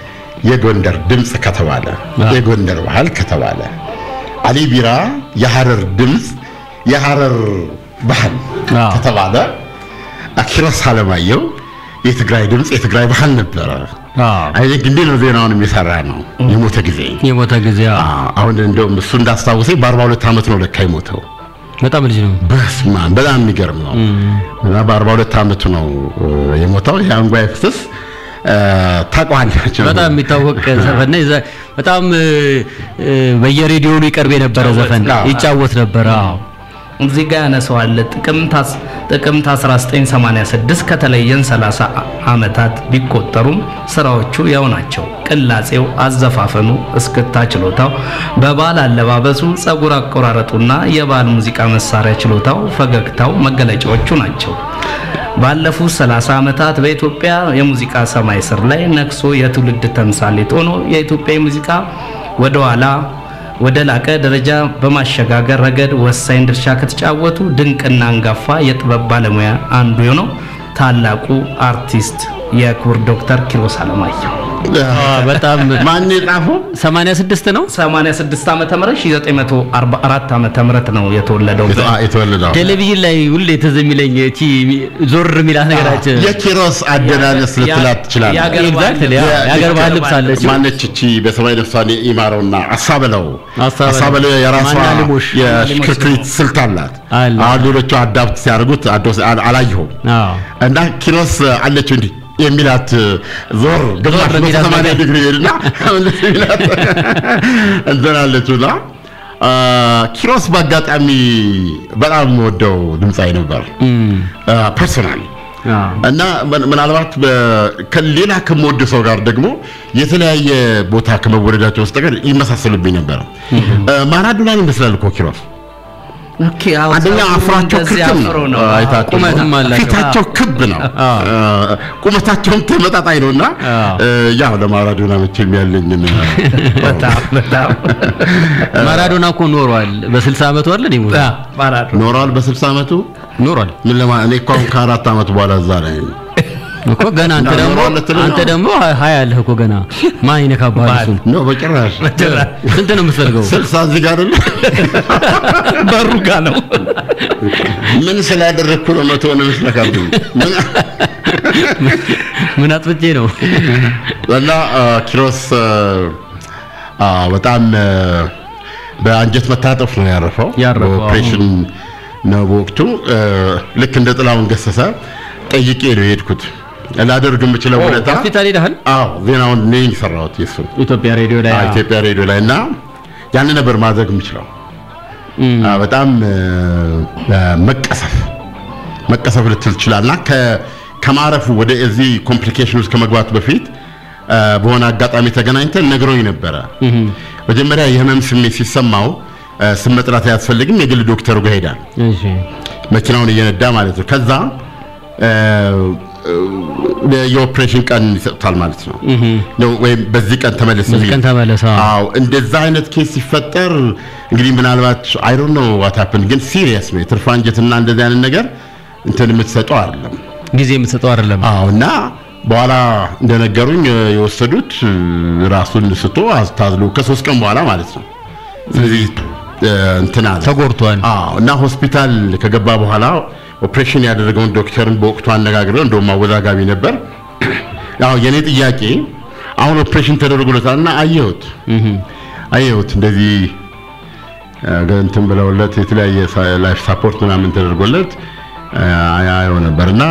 የጎንደር ድምፅ ከተባለ የጎንደር ባህል ከተባለ አሊ ቢራ የሐረር ድምፅ የሐረር ባህል አዎ። ከተባለ ኪሮስ አለማየሁ የትግራይ ድምፅ የትግራይ ባህል ነበረ። አይ ቲንክ እንዲህ ነው ዜናውን የሚሰራ ነው የሞተ ጊዜ የሞተ ጊዜ አዎ። አዎ፣ አሁን እንደውም እሱ እንዳስታወሰኝ በ42 ዓመት ነው ለካ የሞተው። በጣም ልጅ ነው። በስመ አብ በጣም የሚገርም ነው። እና በ42 ዓመቱ ነው እ፣ የሞተው። የአንጓይ ፍስስ እ፣ ታውቀዋላችሁ? በጣም የሚታወቅ ዘፈን ነው። የዛ- በጣም እ፣ እ፣ በየሬዲዮኑ ይቀርብ የነበረ ዘፈን አዎ። ይጫወት ነበረ። አዎ እዚህ ጋር ያነሰዋል። ጥቅምት አስ- ጥቅምት 1986 ከተለየን 30 ዓመታት ቢቆጠሩም ስራዎቹ ያው ናቸው። ቅላጼው፣ አዘፋፈኑ፣ እስክታ ችሎታው፣ በባህል አለባበሱ፣ ጸጉር አቆራረጡና የባህል ሙዚቃ መሳሪያ ችሎታው፣ ፈገግታው መገለጫዎቹ ናቸው። ባለፉት 30 ዓመታት በኢትዮጵያ የሙዚቃ ሰማይ ስር ላይ ነክሶ የትውልድ ተምሳሌት ሆኖ የኢትዮጵያ ሙዚቃ ወደ ኋላ ወደ ላቀ ደረጃ በማሸጋገር ረገድ ወሳኝ ድርሻ ከተጫወቱ ድንቅና አንጋፋ የጥበብ ባለሙያ አንዱ የሆነው ታላቁ አርቲስት የክቡር ዶክተር ኪሮስ አለማየሁ አዎ፣ በጣም ማን የጻፈው? 86 ነው 86 ዓመተ ምህረት 1944 ዓመተ ምህረት ነው የተወለደው። የተ- አ- የተወለደው ቴሌቪዥን ላይ ሁሌ ትዝ የሚለኝ እቺ ዞር የሚላት ነገራችን የኪሮስ አደናነስ ልትላት ትችላለህ። የአገር ኤግዛክትሊ የ- የሀገር ባህል ልብስ አለች። ማነች እቺ በሰማይ ነፍሷን ይማረውና አሳበለው አሳበለው። አሳበለው የራሷ ማና ልሞሽ። የሽክርክሪት ስልት አላት። አለ። አሁን ሌሎቹ አዳፕት ሲያደርጉት አዶ- አል- አላየሁም አዎ እና ኪሮስ አለችው እንዲህ የሚላት ዞር ግማሽ ዞር የሚላት ሰማንያ ነገር። ዲግሪ ሄድና እንደዚህ የሚላት እንትን አለችውና አ፣ ኪሮስ በአጋጣሚ በጣም የምወደው ድምፃዊ ነበር እም፣ ፐርሶናል አዎ እና ምን- ምናልባት በ- ከሌላ ከምወድ ሰው ጋር ደግሞ የተለያየ ቦታ ከመወደዳቸው ውስጥ ጋር ይመሳሰሉብኝ ነበር። ማራዶናን ይመስላል እኮ ኪሮስ። ኦኬ፣ አዎ፣ አንደኛ ጸጉሩ አፍራቸው እንደዚህ ክብ ነው፣ አፍሮ ነው። አ- አይታችሁ ቁመትም ነው። አላቸው። ፊታቸው ክብ ነው፣ አዎ። አ፣ ቁመታቸውም ተመጣጣኝ ነው እና አዎ። እ፣ ያው ለማራዶና መቼም ያለኝን በጣም በጣም ማራዶና እኮ ኖሯል። በ60 ዓመቱ አለ ነው አ፣ ማራዶና ኖረዋል በ60 ዓመቱ ኖሯል ምን ለማ እኔ እኮ አሁን ከአራት ዓመት በኋላ እዛ ላይ እኮ ገና አንተ እና ደግሞ ኖሯል ልትል ነው? አንተ ደግሞ ሀያ አለህ እኮ ገና ማን ይነካባል እሱን ነው በጭራሽ ስንት ነው የምትፈልገው ስልሳ እዚህ ጋር አይደለ በሩ ጋ ነው። ምን ስላደረግኩ ነው መቶ ነው የምትነካብኝ? ምን ምን አጥፍቼ ነው እና አ፣ ኪሮስ አ፣ አ፣ በጣም አ፣ በአንጀት መታጠፍ ነው ያረፈው። ያረፈው፣ በኦፕሬሽን ነው በወቅቱ። አ፣ ልክ እንደ ጥላሁን ገሰሰ ጠይቄ ነው የሄድኩት ላደርግ የምችለው ሁኔታ። ሆስፒታል ሄደሃል አዎ ዜናውን እኔ ነኝ የሰራሁት የእሱን ኢትዮጵያ ሬዲዮ ላይ አ፣ ኢትዮጵያ ሬዲዮ ላይ እና ያንን ነበር ማድረግ የምችለው። እም፣ አ፣ በጣም አ፣ አ፣ መቀሰፍ መቀሰፍ ልትል ትችላልና ከ- ከማረፉ ወደ እዚህ ኮምፕሊኬሽን ውስጥ ከመግባቱ በፊት አ፣ በሆነ አጋጣሚ ተገናኝተን ነግሮኝ ነበረ። እም፣ መጀመሪያ የህመም ስሜት ሲሰማው አ፣ ስም መጥራት አያስፈልግም፣ የግል ዶክተሩ ጋር ሄዳል። እሺ መኪናውን እየነዳ ማለት ነው። ከዛ አ፣ የኦፕሬሽን ቀን ይሰጡታል ማለት ነው ነው ወይም በዚህ ቀን ተመለስ በዚህ የሚል። ቀን ተመለስ፣ አዎ። አዎ እንደዛ አይነት ኬስ ሲፈጠር እንግዲህ ምናልባት አይ ዶንት ኖ ዋት ሃፕን ግን ሲሪየስ ነው የትርፍ አንጀትና እንደዚህ አይነት ነገር እንትን የምትሰጠው አይደለም። ጊዜ የምትሰጠው አይደለም። አዎ እና በኋላ እንደነገሩኝ እ፣ የወሰዱት እ፣ ራሱን ስቶ አስታዝሎ ከሶስት ቀን በኋላ ማለት ነው። ስለዚህ እ፣ እንትን አለ ተጎድቷል። አዎ እና ሆስፒታል ከገባ በኋላ ኦፕሬሽን ያደረገውን ዶክተርን በወቅቱ አነጋግረው እንደውም አወዛጋቢ ነበር። ያው የኔ ጥያቄ አሁን ኦፕሬሽን ተደርጎለታል እና አየሁት አየሁት እንደዚህ እ፣ እንትን ብለውለት የተለያየ ላይፍ ሳፖርት ምናምን ተደርጎለት እ፣ አየው ነበርና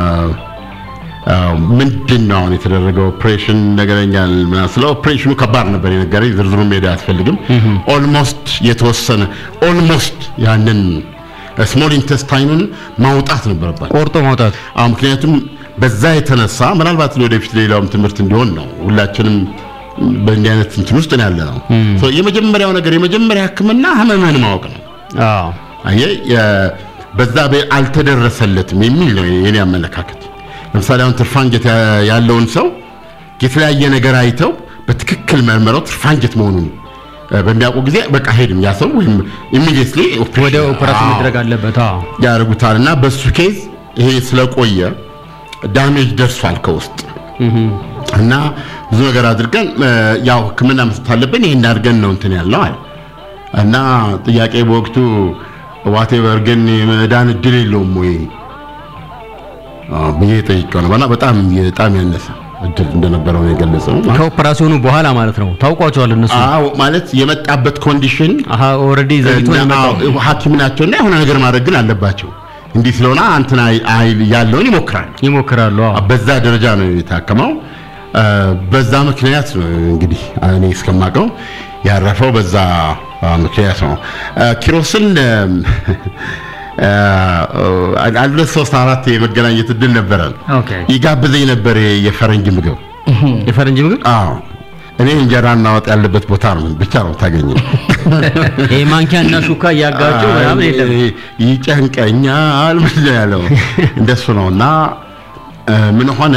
ምንድን ነው አሁን የተደረገው ኦፕሬሽን ነገረኛል ምናምን ስለ ኦፕሬሽኑ ከባድ ነበር የነገረኝ ዝርዝሩ ሜዳ አያስፈልግም ኦልሞስት የተወሰነ ኦልሞስት ያንን ስሞል ኢንተስታይኑን ማውጣት ነበረባቸው ቆርጦ ማውጣት አዎ ምክንያቱም በዛ የተነሳ ምናልባት ለወደፊት ሌላውም ትምህርት እንዲሆን ነው ሁላችንም በእንዲህ አይነት እንትን ውስጥ ነው ያለ ነው ሶ የመጀመሪያው ነገር የመጀመሪያ ህክምና ህመምህን ማወቅ ነው አዎ አየህ የ- በዛ በ- አልተደረሰለትም የሚል ነው የኔ አመለካከት። ለምሳሌ አሁን ትርፋንጀት ያ- ያለውን ሰው የተለያየ ነገር አይተው በትክክል መርምረው ትርፋንጀት መሆኑን እ፣ በሚያውቁ ጊዜ በቃ ሄድም ያ ሰው ወይም ኢሚዲየትሊ ወደ ኦፕሬሽን መድረግ አለበት። አዎ ያደርጉታል እና በሱ ኬዝ ይሄ ስለቆየ ዳሜጅ ደርሷል ከውስጥ እና ብዙ ነገር አድርገን እ፣ ያው ህክምና መስጠት አለብን ይሄን አድርገን ነው እንትን ያልነው አለ እና ጥያቄ በወቅቱ ዋቴቨር ግን የመዳን እድል የለውም ወይ አዎ ብዬ ጠይቄው ነበር እና በጣም በጣም ያነሰ እድል እንደነበረው ነው የገለጸው። ከኦፕራሲዮኑ በኋላ ማለት ነው። ታውቋቸዋል እነሱ አዎ ማለት የመጣበት ኮንዲሽን አሀ ኦልሬዲ ዘግቶ ነው የመጣው። አዎ፣ ሐኪም ናቸውና የሆነ ነገር ማድረግ ግን አለባቸው። እንዲህ ስለሆነ አንተና አይል ያለውን ይሞክራል። ይሞክራሉ። አዎ በዛ ደረጃ ነው የታከመው። አ፣ በዛ ምክንያት ነው እንግዲህ እኔ እስከማውቀው ያረፈው በዛ አ፣ ምክንያት ነው። አ፣ ኪሮስን አ፣ አንድ ሁለት ሶስት አራት የመገናኘት እድል ነበረን። ኦኬ ይጋብዘኝ ነበር የፈረንጅ ምግብ። የፈረንጅ ምግብ አዎ እኔ እንጀራ እና ወጥ ያለበት ቦታ ነው ብቻ ነው ታገኘው። ይሄ ማንኪያ እና ሹካ እያጋጩ ምናምን የለም። አይ፣ ይጨንቀኛል ምንድን ነው ያለው እንደሱ ነው እና እ፣ ምን ሆነ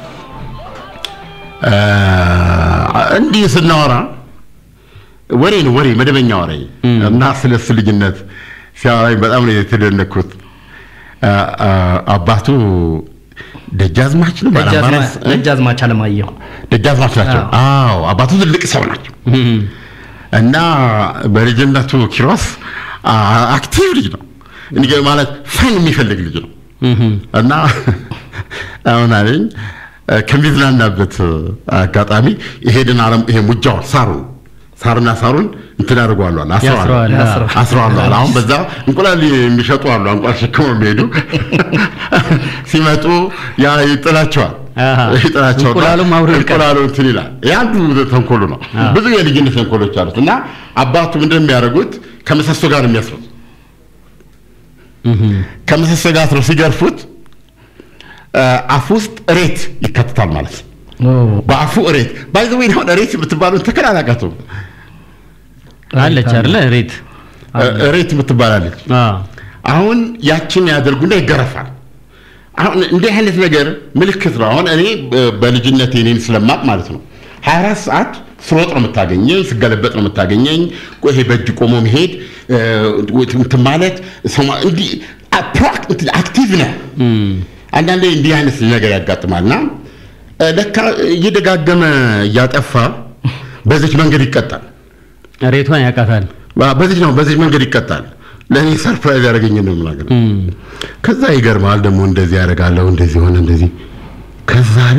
እ፣ እንዲህ ስናወራ ወሬ ነው ወሬ መደበኛ ወሬ እና ስለ እሱ ልጅነት ሲያወራኝ በጣም ነው የተደነኩት እ፣ እ፣ አባቱ ደጃዝማች ነው ባላምባራስ እ? ደጃዝማች አለማየሁ ደጃዝማች ናቸው አዎ አባቱ ትልቅ ሰው ናቸው እና በልጅነቱ ኪሮስ አ- አክቲቭ ልጅ ነው እንዲህ ማለት ፈን የሚፈልግ ልጅ ነው እና አሁን አለኝ እ፣ ከሚዝናናበት አጋጣሚ ይሄድን አለም ይሄ ሙጃውን ሳሩን ሳርና ሳሩን እንትን ያደርገዋል ያስረዋል፣ አዎ። አስረዋል አሁን በዛ እንቁላል የሚሸጡ አሉ እንቁላል ሸክመው የሚሄዱ ሲመጡ ያ ይጥላቸዋል አሃ። ይጥላቸዋል እንቁላሉም አብሮ ይቀር። እንቁላሉ እንትን ይላል የአንዱ ተንኮሉ ነው ብዙ የልጅነት ተንኮሎች አሉት እና አባቱ ምንድን ነው የሚያደርጉት ከምሰሶ ጋር ነው የሚያስሩት ከምሰሶ ጋር አስረው ሲገርፉት አ፣ አፍ ውስጥ እሬት ይከትታል ማለት ነው በአፉ እሬት ባይ ዘ ወይ አሁን እሬት የምትባለው ተከላላቀቱ አለች አይደለ ሬት እሬት የምትባላለች አዎ አሁን ያችን ያደርጉና ይገረፋል። አሁን እንዲህ አይነት ነገር ምልክት ነው። አሁን እኔ በ- በልጅነቴ እኔን ስለማቅ ማለት ነው 24 ሰዓት ስሮጥ ነው የምታገኘኝ፣ ስገለበጥ ነው የምታገኘኝ። ይሄ በእጅ ቆሞ መሄድ እ፣ እንትን ማለት ሰማ- እንዲህ አ- ፕራክ- እንትን አክቲቭ ነህ። አንዳንዴ እንዲህ አይነት ነገር ያጋጥማልና እ፣ ለካ እየደጋገመ እያጠፋ በዚች መንገድ ይቀጣል። ሬቷን ያውቃታል። በዚህ ነው በዚህ መንገድ ይቀጣል። ለእኔ ሰርፕራይዝ ያደረገኝ ነው የምናገር። ከዛ ይገርማል ደግሞ እንደዚህ ያደርጋለሁ እንደዚህ ሆነ እንደዚህ ከዛ አለ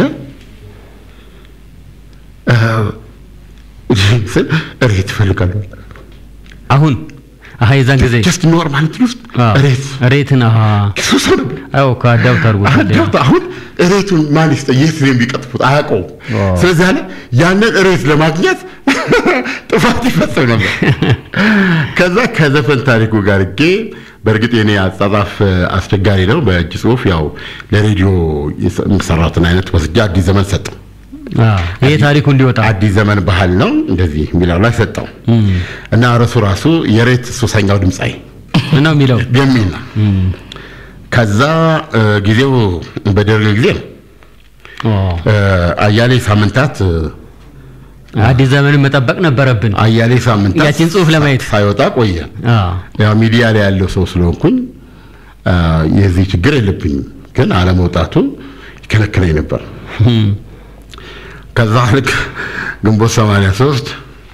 እ፣ ስል እሬት እፈልጋለሁ አሁን አሀ የዛን ጊዜ ጀስት ኖርማል እንትን ውስጥ አዎ፣ እሬት ሬትን አሀ ሰው ሰው ነበር አዎ ከአዳው ታርጎታል። አዳምጥ አሁን እሬቱን ማን ይስጠ የት ነው የሚቀጥፉት አያውቀውም ዋው። ስለዚህ አለ ያንን እሬት ለማግኘት ጥፋት ይፈጽም ነበር ከዛ ከዘፈን ታሪኩ ጋር እጌ በእርግጥ የኔ አጻጻፍ እ፣ አስቸጋሪ ነው በእጅ ጽሁፍ ያው ለሬዲዮ የሰ- የምሰራትን አይነት ወስጄ አዲስ ዘመን ሰጠው አዎ ይሄ ታሪኩ እንዲወጣ አዲስ ዘመን ባህል ነው እንደዚህ የሚለው ላይ ሰጠው እና ርዕሱ ራሱ የሬት ሱሰኛው ድምፃዊ ነው የሚለው የሚል ነው ከዛ እ፣ ጊዜው በደርግ ጊዜ ነው። ኦ፣ እ፣ አያሌ ሳምንታት እ፣ አዲስ ዘመንን መጠበቅ ነበረብን። አያሌ ሳምንታት ያችን ጽሑፍ ለማየት ሳይወጣ ቆየ። አዎ። ያው ሚዲያ ላይ ያለው ሰው ስለሆንኩኝ አ፣ የዚህ ችግር የለብኝም፣ ግን አለመውጣቱን ይከለክለኝ ነበር። እም፣ ከዛ ልክ ግንቦት 83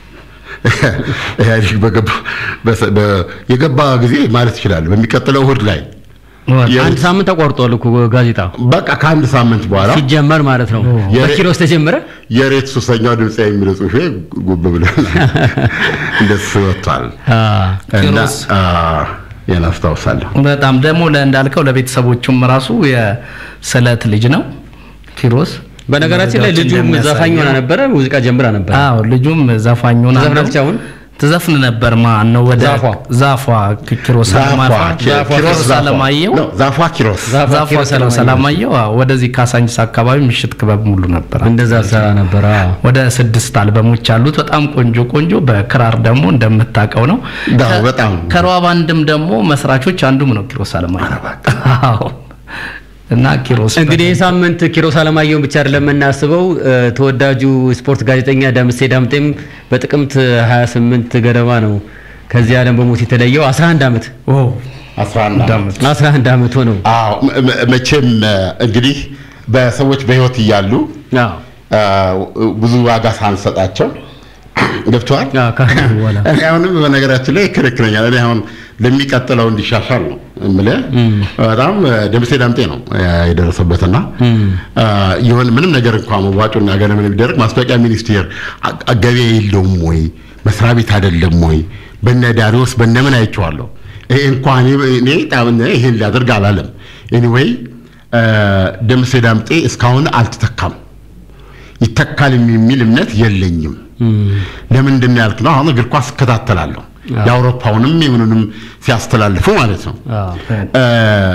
ኢህአዴግ በገባ በሰ- በ- የገባ ጊዜ ማለት ይችላል በሚቀጥለው እሑድ ላይ አንድ ሳምንት ተቋርጧል እኮ ጋዜጣ በቃ ከአንድ ሳምንት በኋላ ሲጀመር ማለት ነው። የሬ- በኪሮስ ተጀመረ። የሬት ሱሰኛው ድምፅ የሚለው ጽሑፌ ጉብ ብሏል። እንደሱ ወጥቷል አዎ። እና ኪሮስ። አ፣ ያን አስታውሳለሁ። በጣም ደግሞ ለ- እንዳልከው ለቤተሰቦቹም ራሱ የስለት ልጅ ነው ኪሮስ። በነገራችን ላይ መረጃዎች ልጁም እንደሚያሳየው- ዘፋኝ ሆና ነበረ፣ ሙዚቃ ጀምራ ነበረ። አዎ ልጁም ዘፋኝ ሆና ትዘፍናለች አሁን? ትዘፍን ነበር። ማን ነው ወደ ዛፏ። ዛፏ ኪሮስ ዛፏ አለማየሁ ኪ- ኪሮስ ኪሮስ ዛፏ አለማየሁ ነው፣ ዛፏ ኪሮስ ዛፏ ዛፏ ኪሮስ ኪሮስ አለማየሁ። አለማየሁ አዎ፣ ወደዚህ ካሳንቺስ አካባቢ ምሽት ክበብ ሙሉ ነበር። እንደዛ ሰራ ነበረ። አዎ። ወደ ስድስት አልበሞች አሉት። በጣም ቆንጆ ቆንጆ። በክራር ደግሞ እንደምታውቀው ነው። ዳው ከ- በጣም ከሮዋ ባንድም ደግሞ መስራቾች አንዱም ነው ኪሮስ አለማየሁ። አዎ። እና ኪሮስ እንግዲህ ይህ ሳምንት ኪሮስ አለማየሁን ብቻ አይደለም የምናስበው እ፣ ተወዳጁ ስፖርት ጋዜጠኛ ደምሴ ዳምጤም በጥቅምት 28 ገደማ ነው ከዚህ ዓለም በሞት የተለየው 11 ዓመት ኦ 11 ዓመት 11 ዓመት ሆነው አዎ መ- መ- መቼም እ፣ እንግዲህ በሰዎች በህይወት እያሉ አዎ አ፣ ብዙ ዋጋ ሳንሰጣቸው ገብተዋል። አዎ ካሁን በኋላ እኔ አሁንም በነገራችን ላይ ይከለክለኛል። እኔ አሁን ለሚቀጥለው እንዲሻሻል ነው የምልህ። በጣም እ፣ ደምሴ ዳምጤ ነው እ፣ የደረሰበትና አ፣ የሆነ ምንም ነገር እንኳን መዋጮና ገለ ምን ቢደረግ ማስታወቂያ ሚኒስቴር አ- አ- ገበያ የለውም ወይ መስሪያ ቤት አይደለም ወይ በነ ዳሪዎስ በነ ምን አይቼዋለሁ። ይሄ እንኳን እኔ ጣም ይሄን ሊያደርግ አላለም። ኤኒዌይ ደምሴ ዳምጤ እስካሁን አልተተካም። ይተካል የሚል እምነት የለኝም። ለምንድን ነው ያልክ ነው? አሁን እግር ኳስ እከታተላለሁ የአውሮፓውንም የምኑንም ሲያስተላልፉ ማለት ነው። አዎ እ፣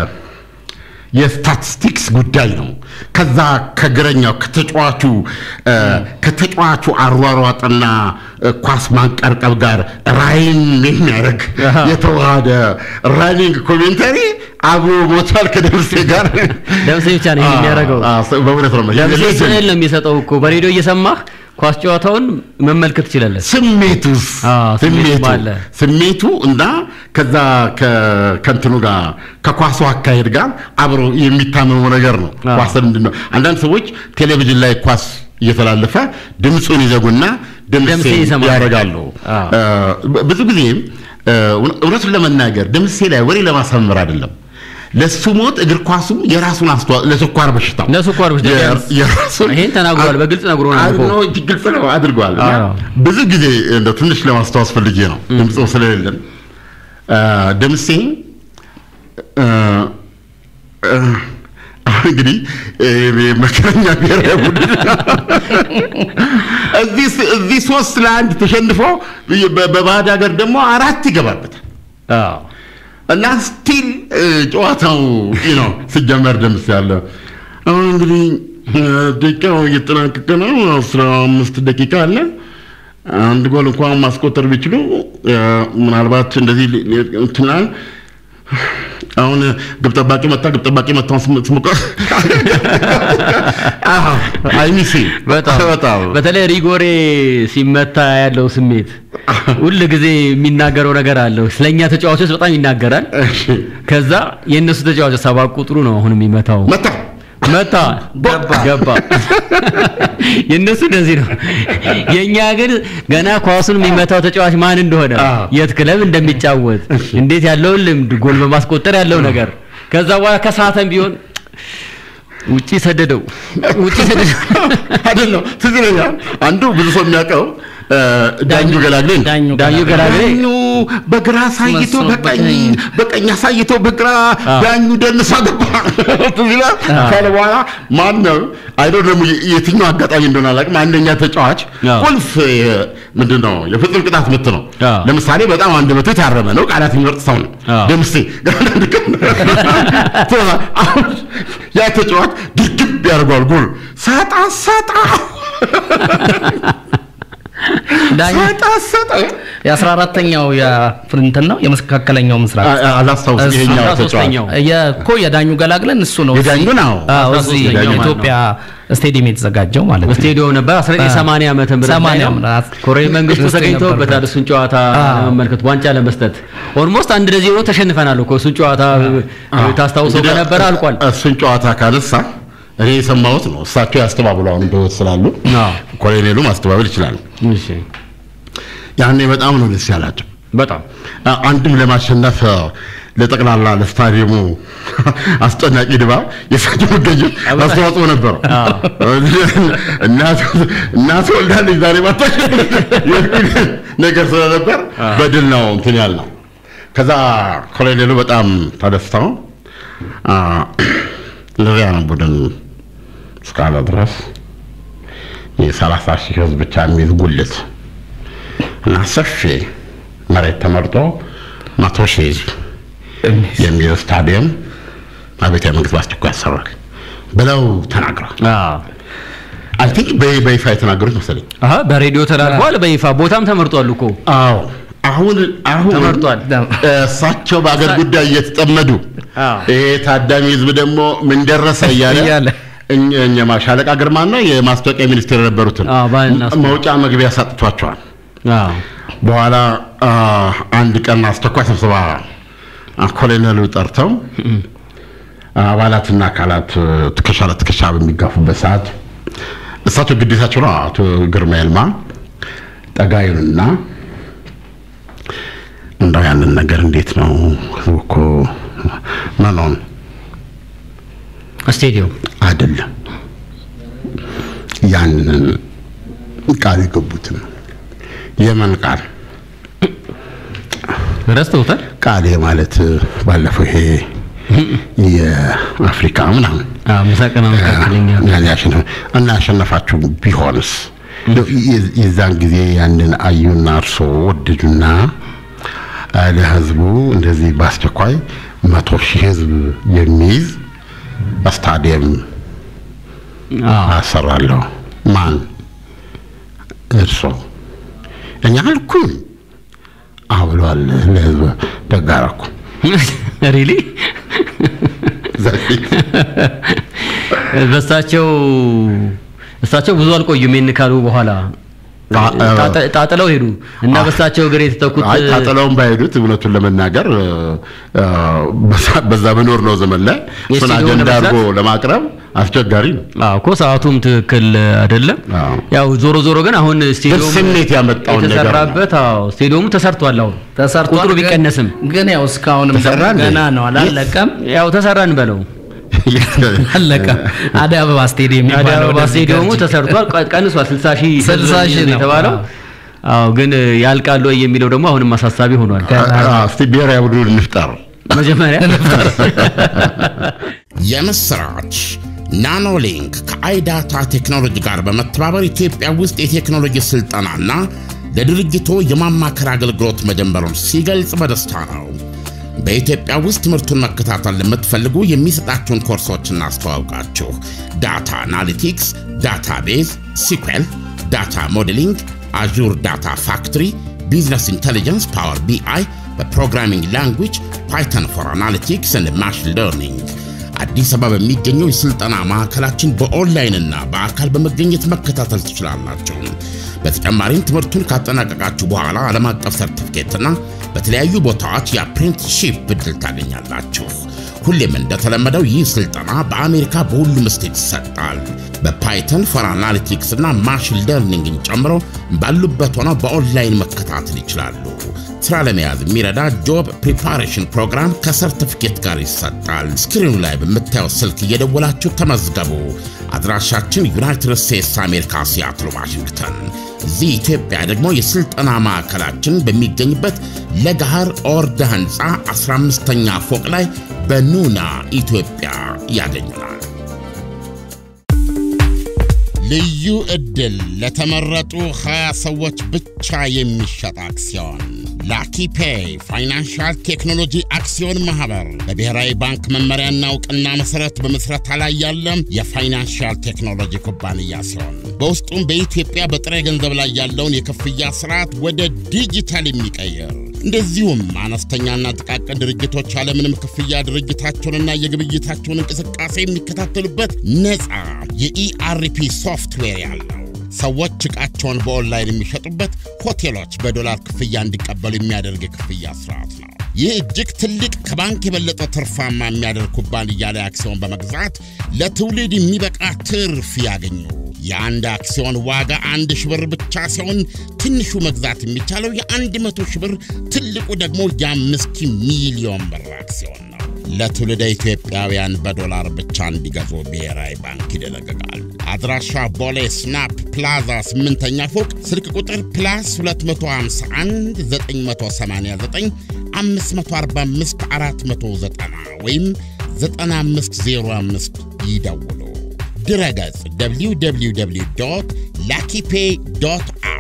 የስታቲስቲክስ ጉዳይ ነው። ከዛ ከግረኛው ከተጫዋቹ እ፣ ከተጫዋቹ አሯሯጥና እ፣ ኳስ ማንቀርቀብ ጋር ራይን የሚያደርግ የተዋሃደ ራኒንግ ኮሜንተሪ አብሮ ሞቷል ከደምሴ ጋር ደምሴ ብቻ ነው ይሄን የሚያደርገው። አ- አ- በእውነት ነው ደምሴ የሌጀንድ ስዕል ነው የሚሰጠው እኮ በሬዲዮ እየሰማህ ኳስ ጨዋታውን መመልከት ትችላለህ። ስሜቱስ አዎ፣ ስሜቱም ስሜቱ አለ። ስሜቱ እና ከዛ ከ- ከእንትኑ ጋር ከኳሱ አካሄድ ጋር አብሮ የሚታመሙ ነገር ነው። አዎ። ኳስ ምንድን ነው? አንዳንድ ሰዎች ቴሌቪዥን ላይ ኳስ እየተላለፈ ድምፁን ይዘጉና ደምሴ ድምሴ ይሰማል። ያደርጋሉ። አዎ። እ፣ ብዙ ጊዜም እ፣ እውነቱን ለመናገር ድምሴ ላይ ወሬ ለማሳመር አይደለም። ለሱ ሞት እግር ኳሱም የራሱን አስተዋጽኦ ለስኳር በሽታው ለስኳር በሽታ የ- ቢያንስ የራሱን ይሄን ተናግሯል፣ በግልጽ ነግሮናል አድ- እኮ። ነው፣ ግልጽ ነው አድርጓል። እና አዎ። ብዙ ጊዜ እንደው ትንሽ ለማስታወስ ፈልጌ ነው ድምፁ ስለሌለን አ፣ ደምሴ አ፣ አ፣ አሁን እንግዲህ እ፣ መከረኛ ብሔራዊ ቡድን እዚህ ስ- እዚህ ሶስት ለአንድ ተሸንፎ በ- በባዕድ ሀገር ደግሞ አራት ይገባበታል አዎ እና ስቲል ጨዋታው ይህ ነው ሲጀመር ደምስ ያለ አሁን እንግዲህ እ፣ ደቂቃው እየተጠናቀቀ ነው። አስራ አምስት ደቂቃ አለ። አንድ ጎል እንኳን ማስቆጠር ቢችሉ እ፣ ምናልባት እንደዚህ ሊ- ሊ- እንትና አሁን ግብ ጠባቂ መታ ግብ ጠባቂ መታውን ስሙቀ አይሚሲ በጣም በጣም በተለይ ሪጎሬ ሲመታ ያለው ስሜት ሁል ጊዜ የሚናገረው ነገር አለው። ስለኛ ተጫዋቾች በጣም ይናገራል። እሺ ከዛ የእነሱ ተጫዋቾች ሰባት ቁጥሩ ነው አሁን የሚመታው። መታ መታ ገባ። ገባ። የእነሱ እንደዚህ ነው። የእኛ ግን ገና ኳሱን የሚመታው ተጫዋች ማን እንደሆነ፣ አዎ። የት ክለብ እንደሚጫወት፣ እንዴት ያለውን ልምድ፣ ጎል በማስቆጠር ያለው ነገር ከዛ በኋላ ከሰዓተም ቢሆን ውጪ ሰደደው ውጪ ሰደደው አይደለም ትዝ ይለኛል። አንዱ ብዙ ሰው የሚያውቀው እ፣ ዳኙ ገላግሌ ነው። ዳኙ ዳኙ ገላግሌ ዳኙ በግራ አሳይቶ መስሎ በቀኝ በቀኝ በቀኝ አሳይቶ በግራ አዎ። ዳኙ ደንሳ ገባ ትዝ ይላል። ካለ በኋላ ማን ነው አይዶ ደግሞ የትኛው አጋጣሚ እንደሆነ አላውቅም። አንደኛ ተጫዋች አዎ። ቁልፍ የ- ምንድን ነው የፍጹም ቅጣት ምት ነው። አዎ። ለምሳሌ በጣም አንደበቱ የታረመ ነው፣ ቃላት የሚመርጥ ሰው ነው አዎ። ደምሴ። አሁን ያ ተጫዋች ድርግብ ያደርገዋል ጎል ሰጣ ሰጣ ዳኛ ሰጣሰጠ የአስራ አራተኛው የፍርንትን ነው የመካከለኛው ምስራቅ አላስታውስም። እሱ ይሄኛው አስራ ተጫዋች ሶስተኛው የኮ የዳኙ ገላግለን እሱ ነው የዳኙን አዎ አዎ፣ አስራ እዚህ ሶስተኛው ማለት የኢትዮጵያ ስቴዲየም የተዘጋጀው ማለት ነው። በስቴዲዮም ነበር 1980 ዓመተ ምህረት ላይ 80 ነው። ምናምን ኮሎኔል መንግስቱ ውስጥ ተገኝተውበታል። ነበር። እሱን ጨዋታ አዎ። ለመመልከት ዋንጫ ለመስጠት ኦልሞስት አንድ ለዜሮ ተሸንፈናል እኮ እሱን ጨዋታ ታስታውሰው እንግዲህ ከነበረ አልቋል። እሱን ጨዋታ ካነሳ እኔ የሰማሁት ነው። እሳቸው ያስተባብሉ አሁን በሕይወት ስላሉ አዎ። ኮሎኔሉ ማስተባበል ይችላሉ። እሺ ያኔ በጣም ነው ደስ ያላቸው። በጣም አ- አንድም ለማሸነፍ አ፣ ለጠቅላላ ለስታዲየሙ አስጨናቂ ድባብ የእሳቸው መገኘት አስተዋጽኦ ነበረው። እናት እናት ወልዳለች ዛሬ ማታ የሚል ነገር ስለነበር በድል ነው እንትን ያልነው። ከዛ ኮሎኔሉ በጣም ተደስተው አ፣ ለዚያ ነው ቡድን እስካለ ድረስ የሰላሳ ሺህ ህዝብ ብቻ የሚይዝ ጉልት እና ሰፊ መሬት ተመርጦ መቶ ሺህ ህዝብ የሚይዝ ስታዲየም አብያተ መንግስት በአስቸኳይ ያሰራል ብለው ተናግረዋል። አዎ አይ ቲንክ በይፋ የተናገሩት መሰለኝ። አሀ በሬዲዮ ተላልፏል። በይፋ ቦታም ተመርጧል እኮ አዎ አሁን አሁን ተመርጧል። እሳቸው በአገር ጉዳይ እየተጠመዱ አዎ። ይሄ ታዳሚ ህዝብ ደግሞ ምን ደረሰ እያለ እያለ እኛ- እኛ ሻለቃ ግርማና የማስታወቂያ ሚኒስቴር የነበሩትን አዎ፣ ባልና ስፖርት። መውጫ መግቢያ ሰጥቷቸዋል። አዎ በኋላ አ፣ አንድ ቀን አስቸኳይ ስብሰባ አ፣ ኮሎኔሉ ጠርተው አባላትና አካላት እ፣ ትከሻ ለትከሻ በሚጋፉበት ሰዓት እሳቸው ግዴታቸው ነው። አቶ ግርማ ይልማ ጠጋዩንና እንደው ያንን ነገር እንዴት ነው ህዝቡ እኮ መኖን ስቴዲዮም አይደለም ያንን ቃል የገቡትን የመን ቃል ረስተውታል። ቃል ማለት ባለፈው ይሄ የአፍሪካ ምናምን አዎ ምስራቅና መካከለኛ ያን ያሸነፈ እና ያሸነፋችሁ ቢሆንስ የ- የዛን ጊዜ ያንን አዩና እርሶ ወደዱና አ፣ ለህዝቡ እንደዚህ በአስቸኳይ መቶ ሺህ ህዝብ የሚይዝ ስታዲየም አዎ አሰራለሁ። ማን? እርሶ? እኛ አልኩኝ። አዎ ብለዋል። ለህዝብ ደግ አደረኩ። ሪሊ በእሳቸው እሳቸው ብዙ አልቆዩም። ይህን ካሉ በኋላ ጣ- ጣጥ- ጣጥለው ሄዱ እና በእሳቸው እግር የተተኩት አይ ታጥለውም ባይሄዱት እውነቱን ለመናገር እ፣ እ፣ በዛ- በዛ በኖር ነው ዘመን ላይ እሱን የስቱዲዮ አጀንዳ ለመስራት? አድርጎ ለማቅረብ አስቸጋሪ ነው። አዎ እኮ ሰዓቱም ትክክል አይደለም። አዎ። ያው ዞሮ ዞሮ ግን አሁን ስቴዲየሙ ስሜት ያመጣውን ነገር ነው። የተሰራበት አዎ ስቴዲየሙ ተሰርቷል። አሁን ተሰርቷል። ቁጥሩ ግን- ቢቀነስም ግን ያው እስካሁንም ተሰራ እንዴ? ገና ነው አላለቀም። ያው ተሰራን በለው አለቀም። አደይ አበባ ስቴዲየም አዲስ የሚባለው አበባ ወደዚህ ስቴዲየሙ ጋር ተሰርቷል፣ ቀ- ቀንሷል። 60 ሺህ 60 ሺህ ነው። የተባለው አዎ፣ ግን ያልቃሉ ወይ የሚለው ደግሞ አሁንም አሳሳቢ ሆኗል። አ- እስቲ ብሔራዊ ቡድን እንፍጠር። መጀመሪያ የምስራች ናኖሊንክ ከአይዳታ ቴክኖሎጂ ጋር በመተባበር ኢትዮጵያ ውስጥ የቴክኖሎጂ ስልጠናና ለድርጅቶ የማማከር አገልግሎት መጀመሩን ሲገልጽ በደስታ ነው። በኢትዮጵያ ውስጥ ትምህርቱን መከታተል ለምትፈልጉ የሚሰጣችሁን ኮርሶች እናስተዋውቃችሁ። ዳታ አናሊቲክስ፣ ዳታቤዝ፣ ሲኩዌል፣ ዳታ ሞዴሊንግ፣ አዡር ዳታ ፋክትሪ፣ ቢዝነስ ኢንቴሊጀንስ፣ ፓወር ቢአይ፣ በፕሮግራሚንግ ላንጉጅ፣ ፓይተን ፎር አናሊቲክስ እና ማሽን ለርኒንግ አዲስ አበባ በሚገኘው የሥልጠና ማዕከላችን በኦንላይንና በአካል በመገኘት መከታተል ትችላላችሁ። በተጨማሪም ትምህርቱን ካጠናቀቃችሁ በኋላ ዓለም አቀፍ ሰርቲፊኬትና በተለያዩ ቦታዎች የአፕሬንቲስሺፕ ዕድል ታገኛላችሁ። ሁሌም እንደተለመደው ይህ ስልጠና በአሜሪካ በሁሉም ስቴት ይሰጣል። በፓይተን ፎር አናሊቲክስ እና ማሽን ለርኒንግን ጨምሮ ባሉበት ሆነው በኦንላይን መከታተል ይችላሉ። ስራ ለመያዝ የሚረዳ ጆብ ፕሪፓሬሽን ፕሮግራም ከሰርቲፊኬት ጋር ይሰጣል። ስክሪኑ ላይ በምታየው ስልክ እየደወላችሁ ተመዝገቡ። አድራሻችን ዩናይትድ ስቴትስ አሜሪካ ሲያትል ዋሽንግተን። እዚህ ኢትዮጵያ ደግሞ የሥልጠና ማዕከላችን በሚገኝበት ለገሃር ኦርደ ሕንፃ 15ኛ ፎቅ ላይ በኑና ኢትዮጵያ ያገኙናል። ልዩ ዕድል ለተመረጡ 20 ሰዎች ብቻ የሚሸጥ አክሲዮን ላኪ ፔይ ፋይናንሻል ቴክኖሎጂ አክሲዮን ማህበር በብሔራዊ ባንክ መመሪያና እውቅና መሰረት በመስረታ ላይ ያለ የፋይናንሻል ቴክኖሎጂ ኩባንያ ሲሆን በውስጡም በኢትዮጵያ በጥሬ ገንዘብ ላይ ያለውን የክፍያ ስርዓት ወደ ዲጂታል የሚቀይር እንደዚሁም አነስተኛና ጥቃቅን ድርጅቶች ያለምንም ክፍያ ድርጅታቸውንና የግብይታቸውን እንቅስቃሴ የሚከታተሉበት ነፃ የኢአርፒ ሶፍትዌር ያለው ሰዎች ዕቃቸውን በኦንላይን የሚሸጡበት፣ ሆቴሎች በዶላር ክፍያ እንዲቀበሉ የሚያደርግ የክፍያ ስርዓት ነው። ይህ እጅግ ትልቅ ከባንክ የበለጠ ትርፋማ የሚያደርግ ኩባንያ ላይ አክሲዮን በመግዛት ለትውልድ የሚበቃ ትርፍ ያገኙ። የአንድ አክሲዮን ዋጋ አንድ ሺህ ብር ብቻ ሲሆን ትንሹ መግዛት የሚቻለው የአንድ መቶ ሺህ ብር ትልቁ ደግሞ የአምስት ሚሊዮን ብር አክሲዮን ነው። ለትውልደ ኢትዮጵያውያን በዶላር ብቻ እንዲገዙ ብሔራዊ ባንክ ይደነግጋል። አድራሻ ቦሌ ስናፕ ፕላዛ ስምንተኛ ፎቅ ስልክ ቁጥር ፕላስ 251 989 545 490 ወይም 9505 ይደውሉ። ድረገጽ www ላኪፔ ዶት